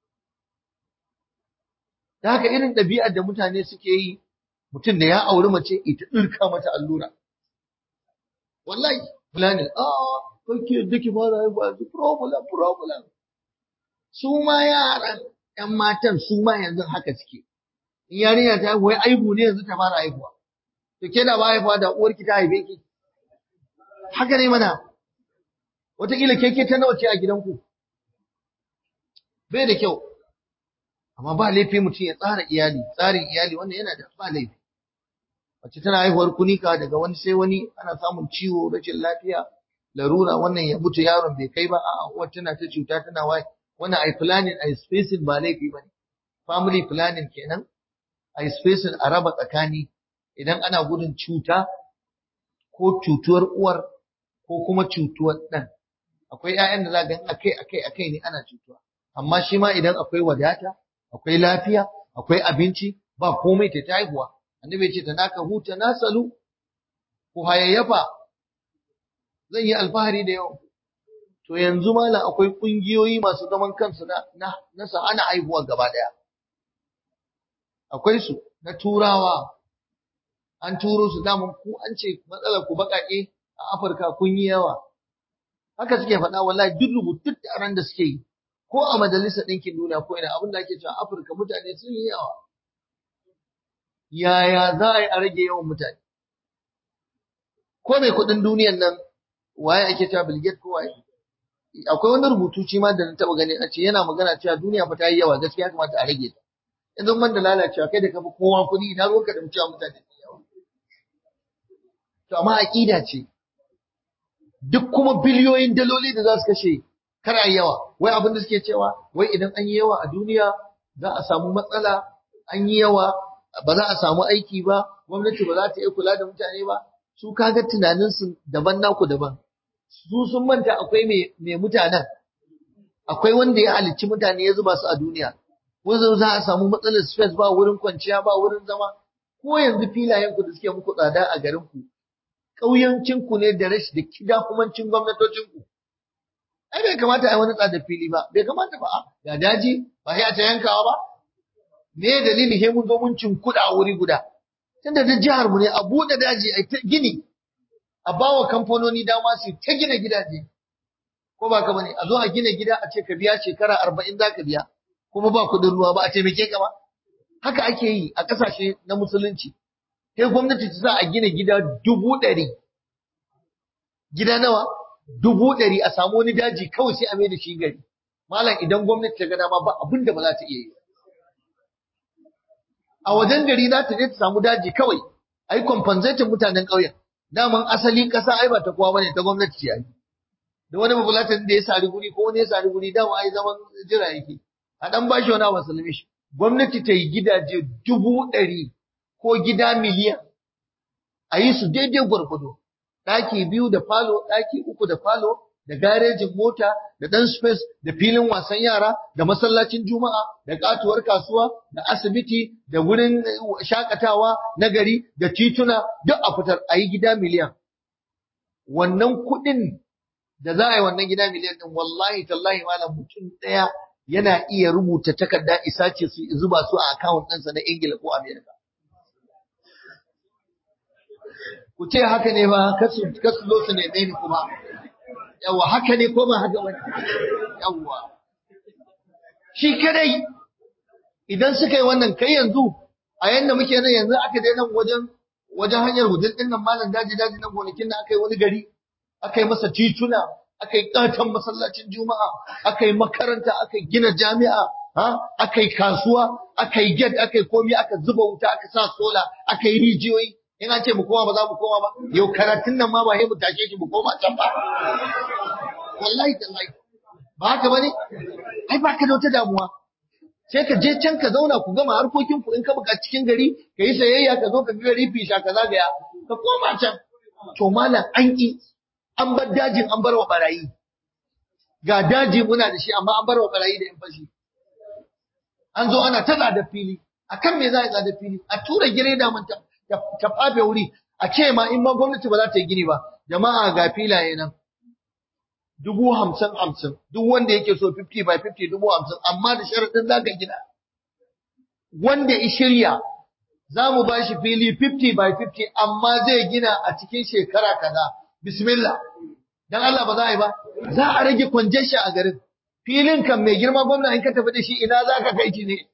da haka irin ɗabi'ar da mutane suke yi mutum da ya auri mace ita ɗirka mata allura wallahi fulani a kake da ki fara haifa problem problem su ma yaran ‘yan matan su ma yanzu haka suke. In yarinya ta haihuwa aibu ne yanzu ta fara haihuwa. To ke da ba haihuwa da uwarki ta haife ki. Haka ne mana. Wataƙila keke ta nawa ce a gidanku. Bai da kyau. Amma ba laifi mutum ya tsara iyali, tsarin iyali wannan yana da ba laifi. Mace tana haihuwar kunika daga wani sai wani ana samun ciwo, rashin lafiya, larura wannan ya mutu yaron bai kai ba a'a uwar tana ta cuta tana waye. wannan ai planning ai spacing ba laifi bane family planning kenan ai spacing a raba tsakani idan ana gudun cuta ko cutuwar uwar ko kuma cutuwar dan akwai ƴaƴan da za ga akai akai akai ne ana cutuwa amma shi ma idan akwai wadata akwai lafiya akwai abinci ba komai ta ta haihuwa annabi ce ta naka huta nasalu ku hayayyafa zan yi alfahari da yawan to yanzu malam akwai kungiyoyi masu zaman kansu na na na ana haihuwa gaba daya akwai su na turawa an turo su daman ku an ce matsalar ku bakake a Afirka kun yi yawa haka suke faɗa wallahi duk rubutun taron da suke yi ko a majalisar ɗinkin duniya ko ina abin da ake cewa Afirka mutane sun yi yawa yaya za a yi a rage yawan mutane ko mai kuɗin duniyan nan waye ake cewa Bill Gates ko waye akwai wani rubutu shi ma da na taɓa gani a ce yana magana cewa duniya fa ta yi yawa gaskiya kamata a rage ta yanzu man da lalacewa kai da kafi kowa kuɗi ina ruwanka da cewa mutane sun yawa to amma aƙida ce duk kuma biliyoyin daloli da za su kashe kar a yawa wai abin da suke cewa wai idan an yi yawa a duniya za a samu matsala an yi yawa ba za a samu aiki ba gwamnati ba za ta iya kula da mutane ba su kaga tunaninsu daban naku daban su sun manta akwai mai mutanen akwai wanda ya halicci mutane ya zuba su a duniya wanzu za a samu matsalar space ba wurin kwanciya ba wurin zama ko yanzu filayen ku da suke muku tsada a garin ku ƙauyancin ku ne da rashi da kidahumancin gwamnatocin ku ai bai kamata a yi wani tsada fili ba bai kamata ba ga daji ba sai a ta yankawa ba me dalili sai mun zo mun kuɗa a wuri guda tunda da jihar mu ne a buɗe daji a ta gini a bawa kamfanoni dama su ta gina gidaje ko ba ka bane a zo a gina gida a ce ka biya shekara arba'in za ka biya kuma ba kuɗin ruwa ba a taimake ka ba haka ake yi a ƙasashe na musulunci sai gwamnati ta sa a gina gida dubu ɗari gida nawa dubu ɗari a samu wani daji kawai sai a mai da shi gari malam idan gwamnati ta ga dama ba abin da ba za ta iya yi a wajen gari za ta je ta samu daji kawai a yi compensating mutanen ƙauyen daman asali ƙasa ai ba ta kowa bane ta gwamnati ce ai da wani babulatan da ya sari guri ko wani ya sari guri dama ai zaman jira yake a dan bashi wani abu salame shi gwamnati ta yi gidaje dubu ɗari ko gida miliyan a yi su daidai gwargwado ɗaki biyu da falo ɗaki uku da falo da garejin mota da ɗan space da filin wasan yara da masallacin juma'a da katuwar kasuwa da asibiti da wurin shakatawa na gari da tituna duk a fitar a yi gida miliyan wannan kuɗin da za a yi wannan gida miliyan ɗin wallahi tallahi malam mutum ɗaya yana iya rubuta takarda isa ce su zuba su a akawun ɗinsa na ingila ko amerika ku ce haka ne ba kasu zo su neme ni kuma yawa haka ne ko ba haka wani yawa shi kadai idan suka yi wannan kai yanzu a yanda muke nan yanzu aka dai nan wajen wajen hanyar hudul din nan malam daji daji nan gonakin nan aka yi wani gari aka yi masa tituna aka yi katon masallacin juma'a aka yi makaranta aka gina jami'a ha aka yi kasuwa aka yi gate aka yi komi aka zuba wuta aka sa sola aka yi rijiyoyi in an ce mu koma ba za mu koma ba yau karatun nan ma ba sai mu tashe shi mu koma can ba wallahi tallahi ba haka bane ai ba ka da wata damuwa sai ka je can ka zauna ku gama harkokin ku in ka buka cikin gari ka yi sayayya ka zo ka ga gari fisha ka zagaya ka koma can to malam an ki an bar dajin an bar wa barayi ga daji muna da shi amma an bar wa barayi da yan fashi an zo ana ta da fili akan me za a tsada fili a tura gireda mun ta ta fafe wuri a ce ma in ma gwamnati ba za ta yi gini ba jama'a ga filaye nan dubu hamsin hamsin duk wanda yake so 50 by 50 dubu hamsin amma da sharaɗin za ka gina wanda ya shirya za mu ba shi fili 50 by 50 amma zai gina a cikin shekara kaza bismillah dan Allah ba za a yi ba za a rage congestion a garin filin kan mai girma gwamna in ka tafi da shi ina za ka kai shi ne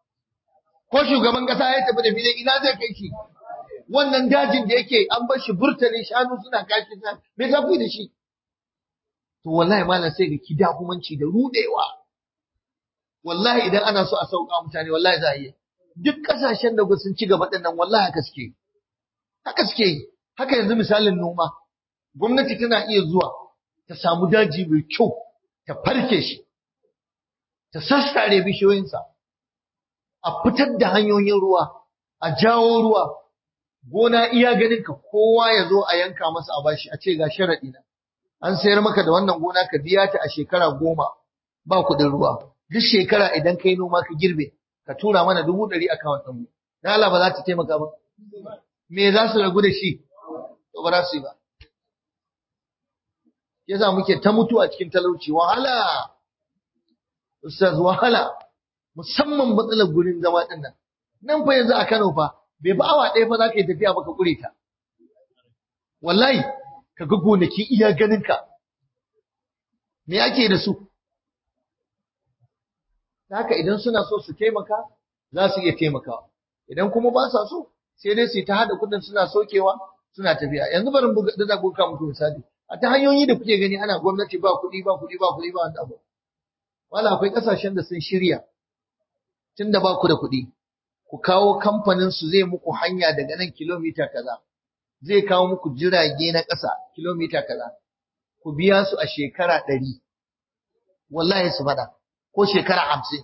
ko shugaban kasa ya tafi da filin ina zai kai shi wannan dajin da yake an bar shi burtali shanu suna kashi sa me za ku da shi to wallahi malam sai ga kidahumanci da rudewa wallahi idan ana so a sauka mutane wallahi za a yi duk kasashen da sun ci gaba dinnan wallahi haka suke haka suke yi haka yanzu misalin noma gwamnati tana iya zuwa ta samu daji mai kyau ta farke shi ta sassare bishiyoyinsa a fitar da hanyoyin ruwa a jawo ruwa gona iya ganin ka kowa ya zo a yanka masa a bashi a ce ga sharaɗi na an sayar maka da wannan gona ka biya ta a shekara goma ba kuɗin ruwa duk shekara idan kai noma ka girbe ka tura mana dubu ɗari a kawon ɗanmu na Allah ba za ta taimaka ba me za su ragu da shi to ba za su yi ba yasa muke ta mutu a cikin talauci wahala ustaz wahala musamman matsalar gurin zama ɗin nan nan fa yanzu a Kano fa bai ba awa ɗaya fa za ka yi tafiya ba ka ƙure ta wallahi ka ga gonaki iya ganinka me ake da su haka idan suna so su taimaka za su iya taimakawa idan kuma ba sa so sai dai su ta hada kudin suna sokewa suna tafiya yanzu bari mu da ku ka muku misali a ta hanyoyi da kuke gani ana gwamnati ba kuɗi ba kuɗi ba kuɗi ba wanda abu wala akwai kasashen da sun shirya tunda ba ku da kuɗi ku kawo kamfanin su zai muku hanya daga nan kilomita kaza zai kawo muku jirage na ƙasa kilomita kaza ku biya su a shekara ɗari wallahi su faɗa ko shekara hamsin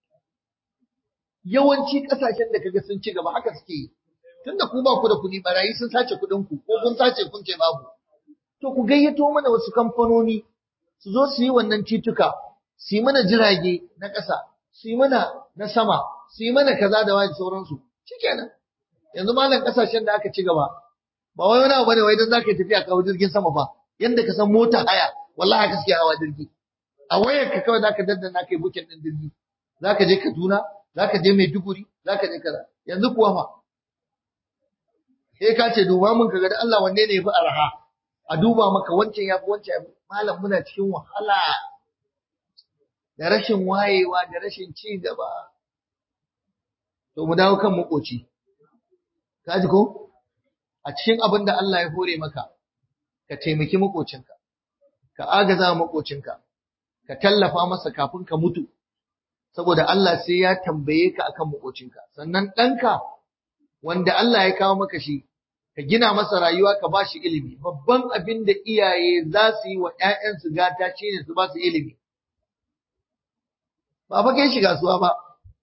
yawanci ƙasashen da kaga sun ci gaba haka suke yi tunda ku ba ku da kuɗi barayi sun sace kuɗin ku ko kun sace kun ce babu to ku gayyato mana wasu kamfanoni su zo su yi wannan tituka su yi mana jirage na ƙasa su yi mana na sama su yi mana kaza da wani sauransu shikenan yanzu malam ƙasashen da aka ci gaba ba wai wani abu bane wai dan zaka yi tafiya kawo jirgin sama fa yanda ka san mota haya wallahi haka suke hawa jirgi a wayar ka kawai zaka daddana kai bukin din jirgi zaka je Kaduna zaka je Maiduguri zaka je kaza yanzu kuwa fa sai ka ce duba mun kaga da Allah wanne ne yafi arha a duba maka wancan yafi wancan yafi malam muna cikin wahala da rashin wayewa da rashin ci gaba to mu dawo kan makoci ka ji ko a cikin abin da Allah ya hore maka ka taimaki makocinka ka agaza makocinka ka tallafa masa kafin ka mutu saboda Allah sai ya tambaye ka akan makocinka sannan ɗanka wanda Allah ya kawo maka shi ka gina masa rayuwa ka ba shi ilimi babban abin da iyaye za su yi wa ‘ya'yansu gata shi ne su ba su ilimi ba fa kai shi kasuwa ba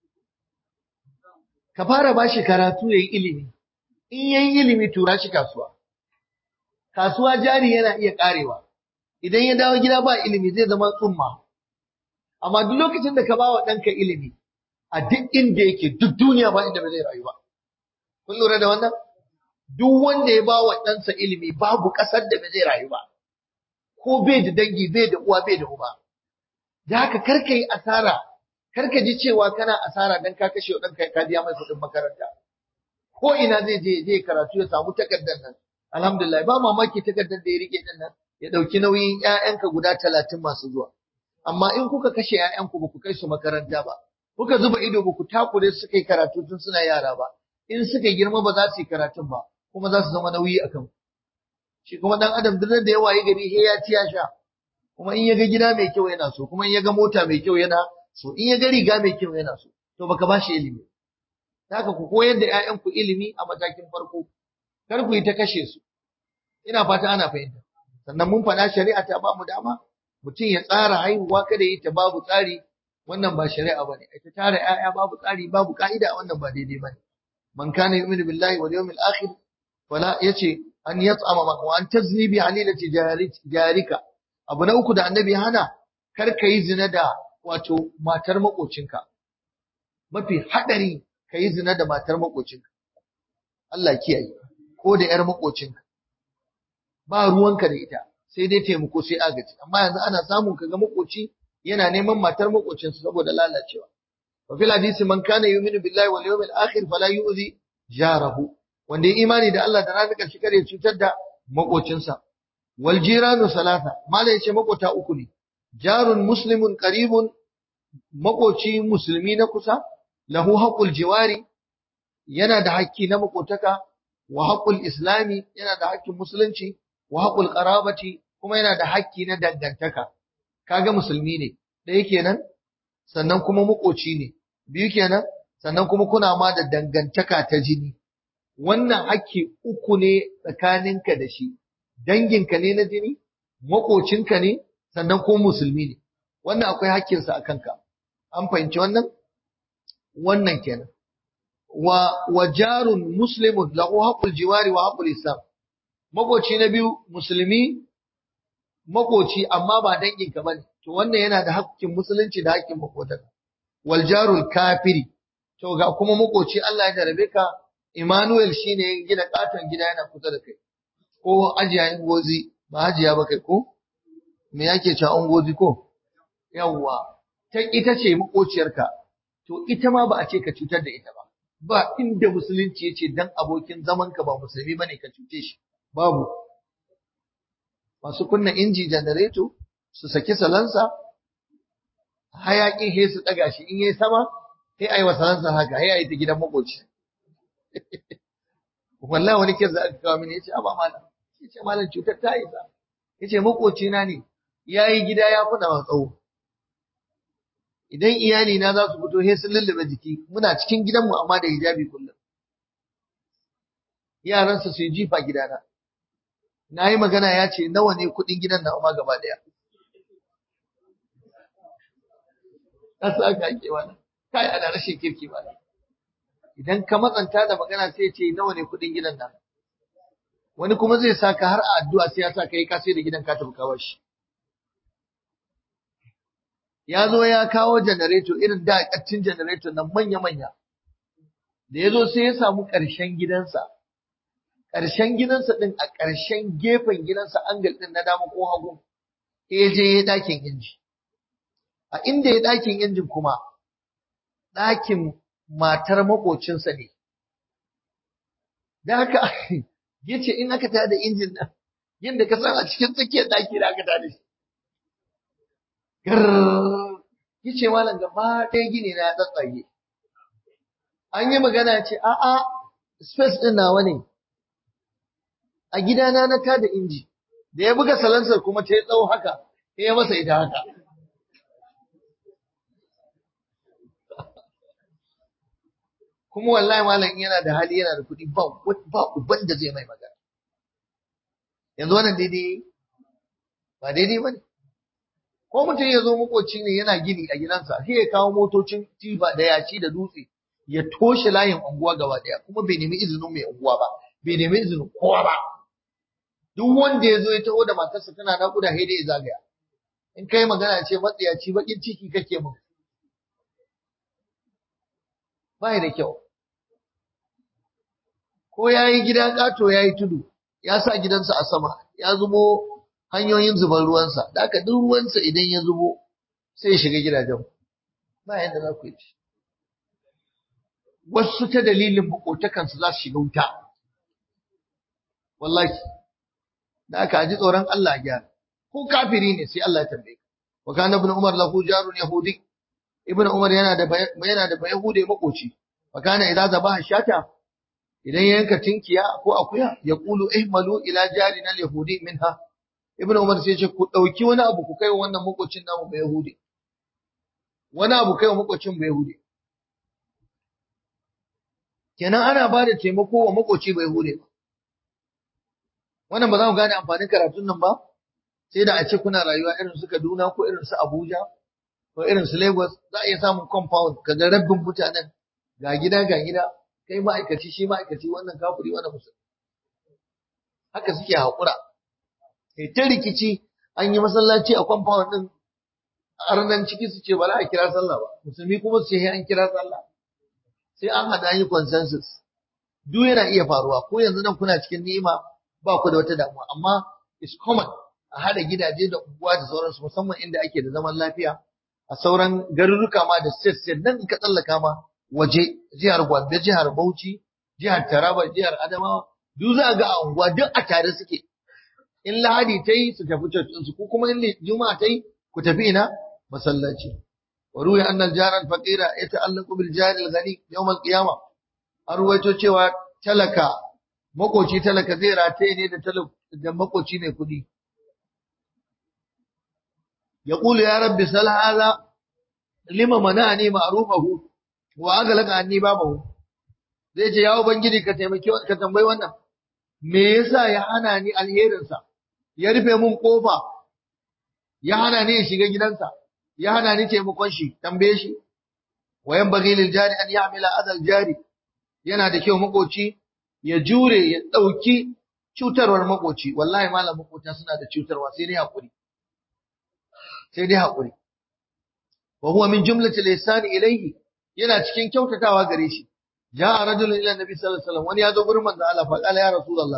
ka fara ba shi karatu ya yi ilimi in ya yi ilimi tura shi kasuwa kasuwa jari yana iya karewa idan ya dawo gida ba ilimi zai zama tsumma amma duk lokacin da ka ba wa ɗanka ilimi a duk inda yake duk duniya ba inda ba zai rayu ba kun lura da wannan duk wanda ya ba wa ɗansa ilimi babu ƙasar da ba zai rayu ba ko bai da dangi bai da uwa bai da uba da haka karka yi asara karka ji cewa kana asara dan ka kashe ɗanka ka biya mai kuɗin makaranta ko ina zai je je karatu ya samu takardar nan alhamdulillah ba mamaki takardar da ya rike din nan ya ɗauki nauyin ƴaƴanka guda talatin masu zuwa amma in kuka kashe ƴaƴanku ba ku kai su makaranta ba kuka zuba ido ba ku takure su kai karatu tun suna yara ba in suka girma ba za su yi karatun ba kuma za su zama nauyi a kan shi kuma dan adam duk da yawa ya gari he ya ci ya sha kuma in ya ga gida mai kyau yana so kuma in ya ga mota mai kyau yana so in ya ga riga mai kyau yana so to baka ba shi ilimi haka ku koyar da ƴaƴanku ilimi a matakin farko kar ku yi ta kashe su ina fata ana fahimta sannan mun faɗa shari'a ta ba mu dama mutum ya tsara haihuwa kada yi ta babu tsari wannan ba shari'a bane ai ta tara ƴaƴa babu tsari babu ka'ida wannan ba daidai bane man kana yu'minu billahi wal yawmil akhir wala yace an yat'ama wa an tazni bi halilati jarika abu na uku da annabi hana kar ka yi zina da wato matar makocinka mafi hadari ka yi zina da matar makocinka Allah kiyaye ko da yar makocinka ba ruwanka da ita sai dai taimako sai agaji amma yanzu ana samun kaga makoci yana neman matar makocinsa saboda lalacewa wa fil hadisi man kana yu'minu billahi wal yawmil akhir fala yu'zi jarahu wanda ya imani da Allah da ranar ƙarshe kare cutar da makocinsa wal jiranu salasa mala yace makota uku ne jarun muslimun qaribun makoci musulmi na kusa lahu haqqul jiwari yana da haƙƙi na makotaka wa haqqul islami yana da haƙƙin musulunci wa haqqul qarabati kuma yana da haƙƙi na dangantaka kaga musulmi ne ɗaya kenan sannan kuma makoci ne biyu kenan sannan kuma kuna ma da dangantaka ta jini wannan haƙƙi uku ne tsakaninka da shi danginka ne na jini makocinka ne sannan ko musulmi ne wannan akwai haƙƙinsa a kanka an fahimci wannan wannan kenan wa wa jarun muslimun lahu haqqul jiwari wa haqqul islam makoci na biyu musulmi makoci amma ba danginka bane to wannan yana da haƙƙin musulunci da haƙƙin makotaka wal jarul kafiri to ga kuma makoci Allah ya jarabe ka Emmanuel shine ya gina katon gida yana kusa da kai ko ajiya gozi ba hajiya ba kai ko me yake cewa gozi ko yawwa ta ita ce makociyarka to ita ma ba a ce ka cutar da ita ba ba inda musulunci ya ce dan abokin zamanka ba musulmi bane ka cuce shi babu masu kunna inji janareto su saki salansa hayakin he su daga shi in yayi sama sai ayi wa salansa haka sai ayi ta gidan makoci wallahi wani kiyar da aka kawo mini yace aba malam yace malam cutar ta isa yace makoci na ne yayi gida ya kuna wa tsawo idan iyali na za su fito sai sun lullube jiki muna cikin gidanmu amma da hijabi kullum yaransa su yi jifa gidana na yi magana ya ce nawa ne kuɗin gidan na amma gaba ɗaya ƙasa aka ake wani kai ana rashin kirki ba idan ka matsanta da magana sai ce nawa ne kuɗin gidan nan wani kuma zai saka har a addu'a sai ya sa ka yi ka sai da gidan ka tafi kawar shi ya zo ya kawo janareto irin da ƙaccin janareto nan manya-manya da ya zo sai ya samu ƙarshen gidansa ƙarshen gidansa ɗin a ƙarshen gefen gidansa angal ɗin na dama ko hagu ya je ya ɗakin inji a inda ya ɗakin injin kuma ɗakin matar makocinsa ne da haka ya ce in aka tada injin nan yadda ka san a cikin tsakiyar ɗaki da aka tada shi ya ce malam gaba ɗaya gini na ya tsatsage an yi magana ce a'a space ɗin nawa ne a gidana na tada inji da ya buga salansar kuma ta yi tsawo haka sai ya masa ita haka kuma wallahi malam yana da hali yana da kuɗi ba ba uban da zai mai magana yanzu wannan daidai ba daidai ba ne ko mutum ya zo makoci ne yana gini a gidansa sai ya kawo motocin tiba da yaci da dutse ya toshe layin unguwa gaba daya kuma bai nemi izinin mai unguwa ba bai nemi izinin kowa ba duk wanda ya zo ya taho da matarsa tana naƙuda sai dai ya zagaya in kai magana ce matsiyaci bakin ciki kake mun ba da kyau ko ya yi gida ƙato ya yi tudu ya sa gidansa a sama ya zubo hanyoyin zuban ruwansa da aka duk ruwansa idan ya zubo sai ya shiga gidajen ba yadda za ku yi wasu ta dalilin makotakansu za su shiga wuta wallahi da aka ji tsoron Allah a gyara ko kafiri ne sai Allah ya tambaye ka wa kana ibn umar lahu jarun yahudi ibn umar yana da yana da bayahudi makoci wa kana idza zabaha shata idan ya yanka tinkiya ko akuya ya kulu ihmalu ila jarina al-yahudi minha ibnu umar sai ce ku dauki wani abu ku kai wannan makocin namu ba yahudi wani abu kai wa makocin ba yahudi kenan ana ba da taimako wa makoci ba yahudi wannan ba za mu gane amfanin karatun nan ba sai da a ce kuna rayuwa irin su Kaduna ko irin su Abuja ko irin su Lagos za a iya samun compound kaga rabbin mutanen ga gida ga gida kai ma'aikaci shi ma'aikaci wannan kafiri wannan musulmi haka suke haƙura kai ta rikici an yi masallaci a compound din arnan ciki su ce ba za a kira sallah ba musulmi kuma su ce an kira sallah sai an hada yi consensus duk yana iya faruwa ko yanzu nan kuna cikin ni'ima ba ku da wata damuwa amma is common a hada gidaje da unguwa da sauransu musamman inda ake da zaman lafiya a sauran garuruka ma da state state nan in ka tsallaka ma waje jihar Gombe jihar Bauchi jihar Taraba jihar Adamawa duk za ga a unguwa duk a tare suke in Lahadi ta yi su tafi cocin su ko kuma in Juma'a ta yi ku tafi ina masallaci wa ruya annal jaran faqira yata'allaqu bil jari al ghani yawm al qiyama an ruwaito cewa talaka makoci talaka zai rataye ne da da makoci mai kudi yaqulu ya rabbi sal hadha lima mana'ani ma'rufahu wa agalaka anni babahu zai ce ya ubangiji ka taimaki ka tambayi wannan me yasa ya hana ni alherinsa ya rufe mun kofa ya hana ni ya shiga gidansa ya hana ni taimakon shi tambaye shi wayan bagi lil jari an ya'mila adal jari yana da kyau makoci ya jure ya dauki cutarwar makoci wallahi malam makota suna da cutarwa sai dai hakuri sai dai hakuri wa huwa min jumlati al-ihsan ilayhi yana cikin kyautatawa gare shi ja'a rajulun ila nabi sallallahu alaihi wasallam wani ya zo gurin manzo Allah fa qala ya rasulullah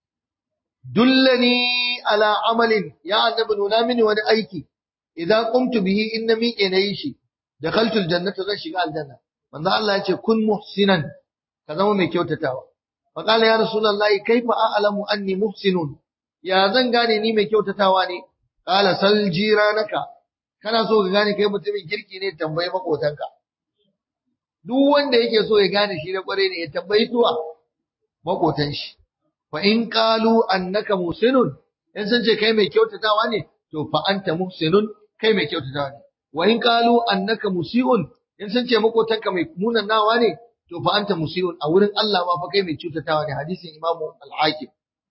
dullani ala amalin ya annabi nuna mini wani aiki idan qumtu bihi inna miƙe nayi shi dakhaltu aljannata zan shiga aljanna manzo Allah ya ce kun muhsinan ka zama mai kyautatawa fa qala ya rasulullah kaifa a'lamu anni muhsinun ya zan gane ni mai kyautatawa ne qala sal jiranaka kana so ka gane kai mutumin kirki ne tambayi makotanka duk wanda yake so ya gane shi da kware ne ya tambayi tuwa makotan shi fa in qalu annaka muhsinun in sun ce kai mai kyautatawa ne to fa anta muhsinun kai mai kyautatawa ne wa in qalu annaka musiun in sun ce makotanka mai munanawa ne to fa anta musiun a wurin Allah ma fa kai mai kyautatawa ne hadisin Imam Al-Hakim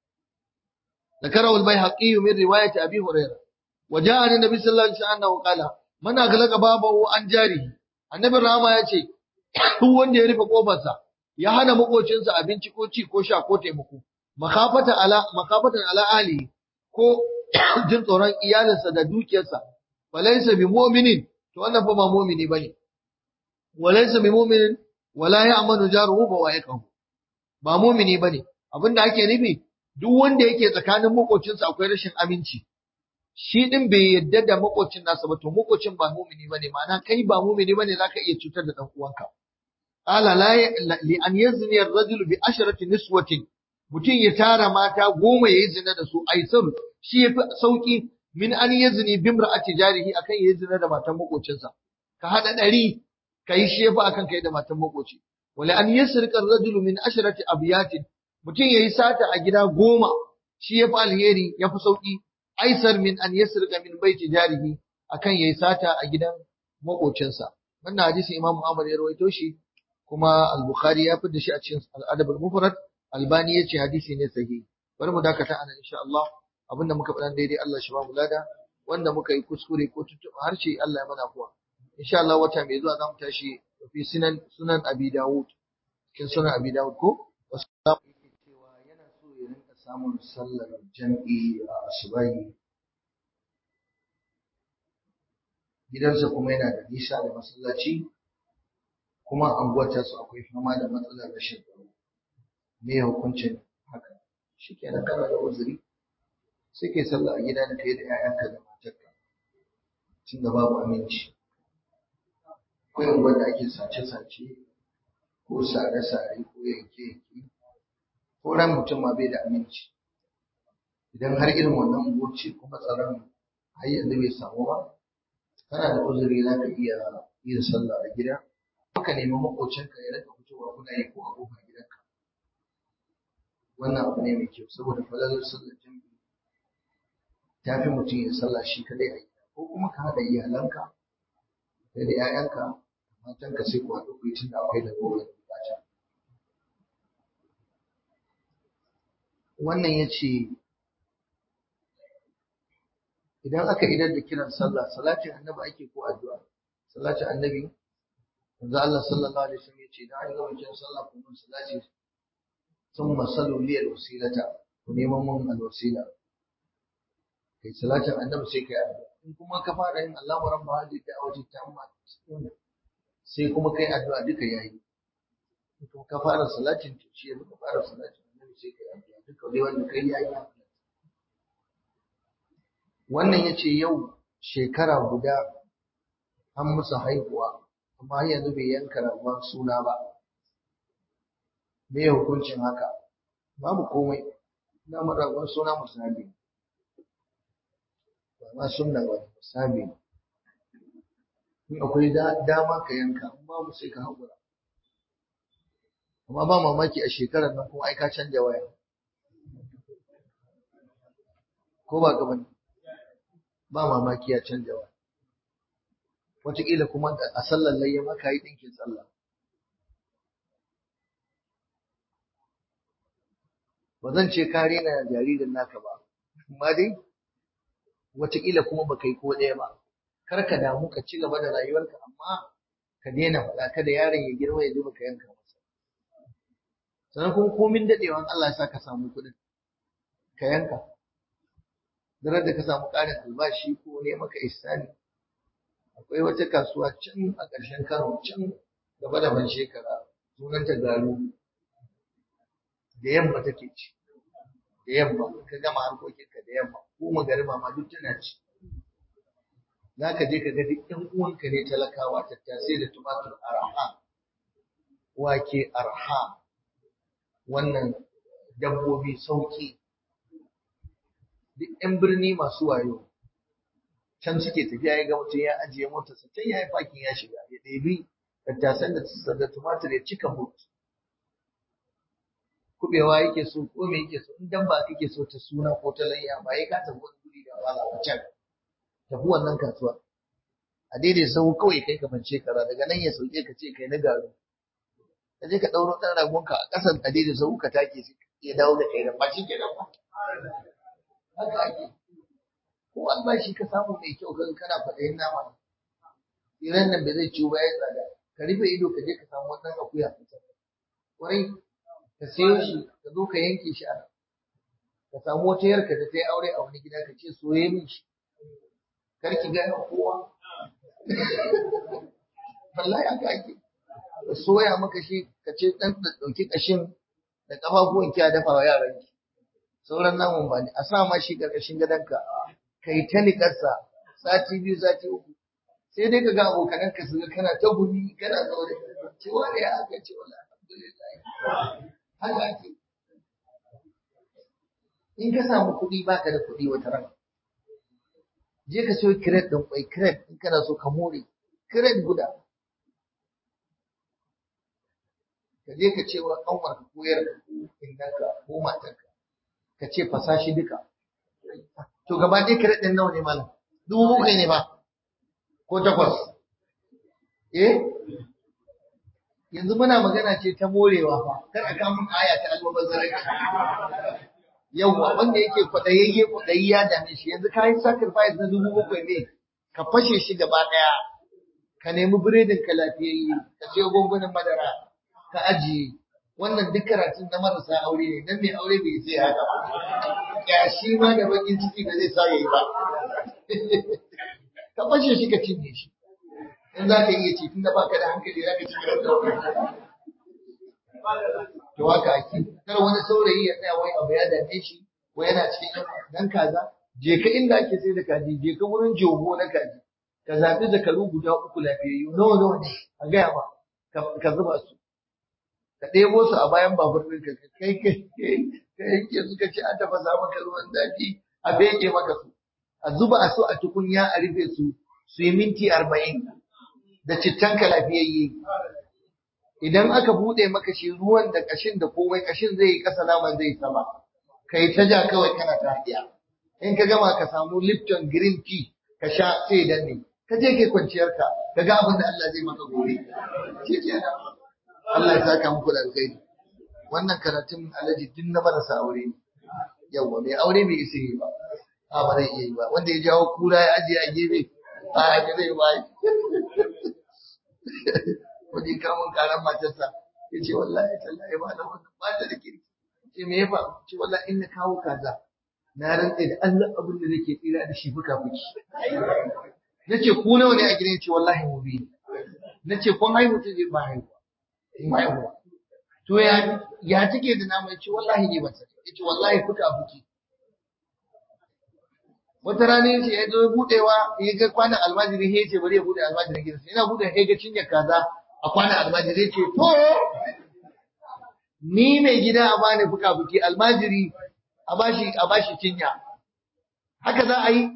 ذكره البيهقي من رواية أبي هريرة وجاء عن النبي صلى الله عليه وسلم قال من أغلق بابه عن جاره النبي الرحمة يقول duk wanda ya rufe kofarsa ya hana makocinsa abinci ko ci ko sha ko taimako makafatan ala makafatan ala ali ko jin tsoron iyalinsa da dukiyarsa walaysa bi mu'minin to wannan fa ba mu'mini bane walaysa bi mu'minin wala ya'manu jaruhu ba wa'iqahu ba mu'mini bane abinda ake nufi duk wanda yake tsakanin makocinsa akwai rashin aminci shi din bai yadda da makocin nasa ba to makocin ba mu'mini bane ma'ana kai ba mu'mini bane zaka iya cutar da dan uwanka Ala li an yazni ar-rajul bi asharati niswatin mutum ya tara mata goma yayi zina da su aisar shi yafi sauki min an yazni bi imra'ati jarihi akan yayi zina da matan makocinsa ka hada dari kai shi yafi akan kai da matan makoci wala an yasrika ar-rajul min asharati abyatin mutum yayi sata a gida goma shi yafi alheri yafi sauki aisar min an yasrika min baiti jarihi akan yayi sata a gidan makocinsa wannan hadisi Imam Ahmad ya rawaito shi kuma Al-Bukhari ya fitar da shi a cikin Al-Adab al-Mufrad Albani yace hadisi ne sahihi bari mu dakata anan insha Allah abinda muka faɗa daidai Allah shi ba mu lada wanda muka yi kuskure ko tuntuɓa harshe Allah ya mana kuwa insha Allah wata mai zuwa zamu tashi fi sunan sunan Abi Dawud cikin sunan Abi Dawud ko wasu cewa yana so ya rinka samun sallar jam'i a asubahi gidansa kuma yana da nisa da masallaci kuma anguwar su akwai fama da matsalar rashin tsaro me hukuncin haka shikenan kana da uzuri sai kai sallah a gida da kai da 'ya'yanka da matarka tunda babu aminci akwai unguwar da ake sace-sace ko sare-sare ko yanke-yanke ko ran mutum ma bai da aminci idan har irin wannan unguwar ce kuma tsaron har yanzu bai samu ba kana da uzuri za ka iya yin sallah a gida ka nemi makocinka ya rika fitowa kuna yi ko a kofar gidanka wannan abu ne mai kyau saboda falalar sallar jami'i ta fi mutum ya sallah shi kadai a gida ko kuma ka haɗa iyalanka kai da 'ya'yanka matanka sai ku haɗu ku yi tunda akwai da gobe bukata wannan ya ce idan aka idar da kiran sallah salatin annabi ake ko addu'a salatin annabi manzo Allah sallallahu alaihi wasallam yace idan an gama kiran sallah ku mun salati thumma sallu li alwasilata ku neman mun alwasila kai salatin annabi sai kai addu'a in kuma ka fara yin Allahu rabba hadhihi da'wati tamma sai kuma kai addu'a duka yayi to ka fara salatin to shi ka fara salatin annabi sai kai addu'a duka dai wanda kai yayi wannan ya ce yau shekara guda an musu haihuwa amma har yanzu bai yanka ragon suna ba me hukuncin haka babu komai na ragon suna musabi ba ma sunna ba musabi in akwai dama ka yanka in babu sai ka haƙura amma ba mamaki a shekarar nan kuma ai ka canja waya ko ba ka bane ba mamaki ya canja wa wataƙila kuma a sallar layya maka yi ɗinkin sallah ba zan ce ka rena jaririn naka ba amma dai wataƙila kuma baka yi ko ɗaya ba kar ka damu ka ci gaba da rayuwarka amma ka daina faɗa kada yaron ya girma ya ji baka yanka masa sannan kuma komin daɗewan Allah ya sa ka samu kuɗin ka yanka daren da ka samu ƙarin albashi ko ne maka isani akwai wata kasuwa can a ƙarshen kano can gaba da ban shekara sunanta garu da yamma take ci da yamma ka gama harkokinka da yamma ko magariba ma duk tana ci za ka je ka ga duk ɗan uwanka ne talakawa tattasai da tumatur arha wake arha wannan dabbobi sauki duk 'yan birni masu wayo can suke tafiya ya ga mutum ya ajiye motarsa can ya yi fakin ya shiga ya ɗebi tattasan da da tumatir ya cika mot kubewa yake so ko me yake so in dan ba kake so ta suna ko ta layya ba ya ka tafi wani guri da wala a can tafi wannan kasuwa a daidai sau kawai kai ka bance kara daga nan ya sauke ka ce kai na garu ka je ka ɗauro ɗan ragonka a ƙasan a daidai sau ka take ya dawo da kai da ba shi ke nan ba haka ake ko albashi ka samu mai kyau kan kana faɗayin nama tsiran nan bai zai ciwo ba ya tsada ka rufe ido ka je ka samu wannan akuya kwarai ka sayo shi ka zo ka yanke shi a ka samu wata yarka da ta yi aure a wani gida ka ce soye min shi kar ki gaya kowa wallahi haka ake ka soya maka shi ka ce dan ɗauki ƙashin da ƙafafuwan ki a dafa wa yaran ki sauran namun ba ne a sa ma shi ƙarƙashin gadonka kai ta niƙarsa sati biyu sati uku sai dai ka ga abokanan ka su ga kana ta gumi kana zaune ce wani ya aka ce wala alhamdulillah haka ake in ka samu kuɗi baka da kuɗi wata ran je ka siyo kiret ɗin kwai kiret in kana so ka more kiret guda ka je ka ce wa ƙanwar ka koyar ka ko innanka ko matarka ka ka ce fasa shi duka to gaba ɗaya kare ɗin nawa ne malam dubu bakwai ne ba ko takwas eh yanzu muna magana ce ta morewa fa kar a kamun aya ta almubazzaranci yawwa wanda yake kwaɗayayye kwaɗayi ya dame shi yanzu ka yi sacrifice na dubu bakwai ne ka fashe shi gaba ɗaya ka nemi biredin ka lafiyayye ka siyo gungunan madara ka ajiye wannan duk karatun na marasa aure ne dan mai aure bai sai haka ba yashi ma da bakin ciki da zai sa yayi ba ka fashe shi ka cinye shi in za ka iya ci tunda baka da hankali za ka ci gidan to haka ake kar wani saurayi ya tsaya wai abu ya dame shi wai yana cikin dan kaza je ka inda ake sai da kaji je ka wurin jogo na kaji ka zaɓi zakaru guda uku lafiyayyu nawa nawa ne a gaya ma ka zuba su ka ɗebo su a bayan babur ɗinka ka kai kai ka yanke suka ce an tafasa maka ruwan zafi a beke maka su a zuba su a tukunya a rufe su su yi minti arba'in da cittanka lafiyayye idan aka buɗe maka shi ruwan da ƙashin da komai ƙashin zai yi ƙasa naman zai sama ka yi ta ja kawai kana ta haɗiya in ka gama ka samu lipton green tea ka sha sai danne ka je kai kwanciyarka ka ga abin da Allah zai maka gobe shi kenan Allah ya saka muku da alkhairi wannan karatun alaji din na marasa aure ne yawa mai aure bai isa yi ba a ba zai iya yi ba wanda ya jawo kura ya ajiye a gefe a ya zai ba wani kamun karan matarsa ya ce wallahi tallahi ba da wannan ba ta da kirki ce me ya faru ce wallahi in na kawo kaza na rantsa da Allah abin da nake tsira da shi fuka fuki nace ku nawa ne a gidan ce wallahi mu biyu nace kun haihu ta je ba haihuwa in haihuwa to ya ya take da nama yace wallahi ne ba ta yace wallahi fuka fuki wata rana yace ya zo budewa ya ga kwanan almajiri ya ce bari ya bude almajiri gidansa yana bude ya ga cinya kaza a kwanan almajiri ce to ni mai gida a bani fuka fuki almajiri a bashi a bashi cinya haka za a yi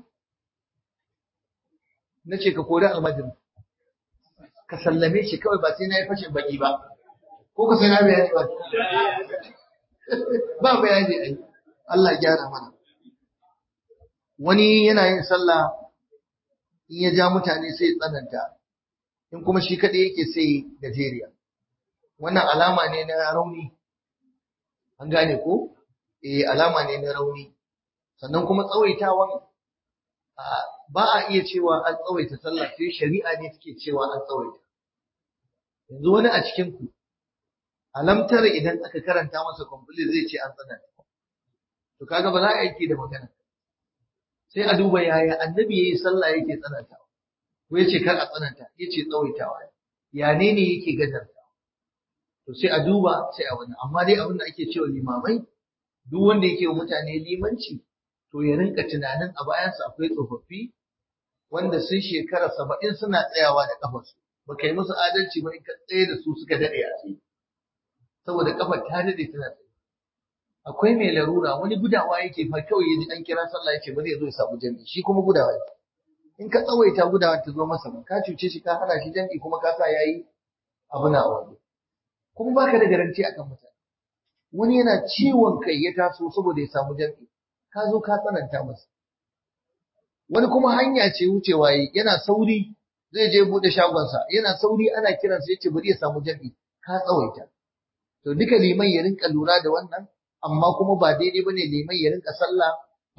na ce ka kori almajiri ka sallame shi kawai ba sai na yi fashin baki ba ko ka sai na bayani ba ba bayani ai Allah ya gyara mana wani yana yin sallah in ya ja mutane sai tsananta in kuma shi kaɗai yake sai gajeriya wannan alama ne na rauni an gane ko eh alama ne na rauni sannan kuma tsawaitawan ba a iya cewa an tsawaita sallah sai shari'a ne take cewa an tsawaita yanzu wani a cikin ku alamtar idan aka karanta masa complete zai ce an tsananta to kaga ba za a aiki da magana sai a duba yaya annabi yayi sallah yake tsanantawa ko yace kar a tsananta yace tsawaitawa ya ne ne yake gajarta to sai a duba sai a wani amma dai abin da ake cewa limamai duk wanda yake wa mutane limanci to ya rinka tunanin a bayansa akwai tsofaffi wanda sun shekara saba'in suna tsayawa da kafarsu ba kai musu adalci ba in ka tsaye da su suka daɗe a tsaye saboda kafar ta daɗe tana tsaye akwai mai larura wani gudawa yake fa kawai ya ji an kira sallah ya ce bari ya zo ya samu jami'i shi kuma gudawa yake in ka tsawaita gudawa ta zo masa ba ka cuce shi ka hana shi jami'i kuma ka sa yayi abu na wani kuma baka da garanti akan mutane wani yana ciwon kai ya taso saboda ya samu jami'i ka zo ka tsananta masa wani kuma hanya ce wucewa yi yana sauri zai je bude shagonsa yana sauri ana kiransa yace bari ya samu jami'i ka tsawaita to duka liman ya rinka lura da wannan amma kuma ba daidai bane liman ya rinka sallah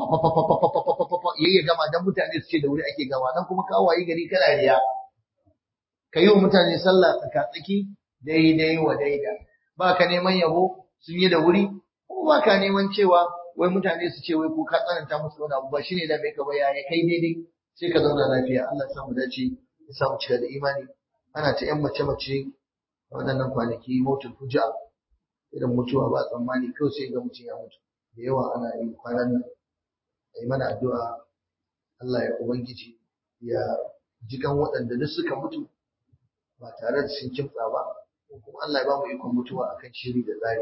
yayi ya gama dan mutane su ce da wuri ake gama dan kuma ka wayi gari kana riya ka yi wa mutane sallah tsaka-tsaki daidai wa daida ba ka neman yabo sun yi da wuri ko ba ka neman cewa wai mutane su ce wai ko ka tsananta musu wani abu ba shine da mai ka baya ya kai daidai sai ka zauna lafiya Allah ya samu dace ya samu cika da imani ana ta yan mace mace a waɗannan kwanaki motul fuja irin mutuwa ba tsammani kawai sai ga mutum ya mutu da yawa ana yin kwanan nan a yi mana addu'a Allah ya ubangiji ya jikan waɗanda duk suka mutu ba tare da sun kimtsa ba kuma Allah ya ba mu ikon mutuwa akan shiri da tsari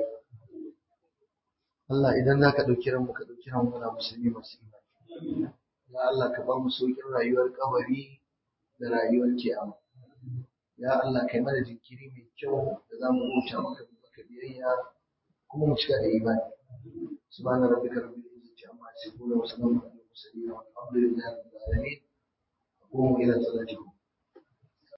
Allah idan za ka ɗauki ranmu ka ɗauki ranmu muna musulmi masu imani ya Allah ka ba mu sauƙin rayuwar kabari da rayuwar kiyama ya Allah kai mana jinkiri mai kyau da za mu bauta maka maka biyayya kuma mu cika da imani سبحان ربك رب العزة عما يصفون وسلام على المرسلين والحمد لله رب العالمين قوموا إلى صلاتكم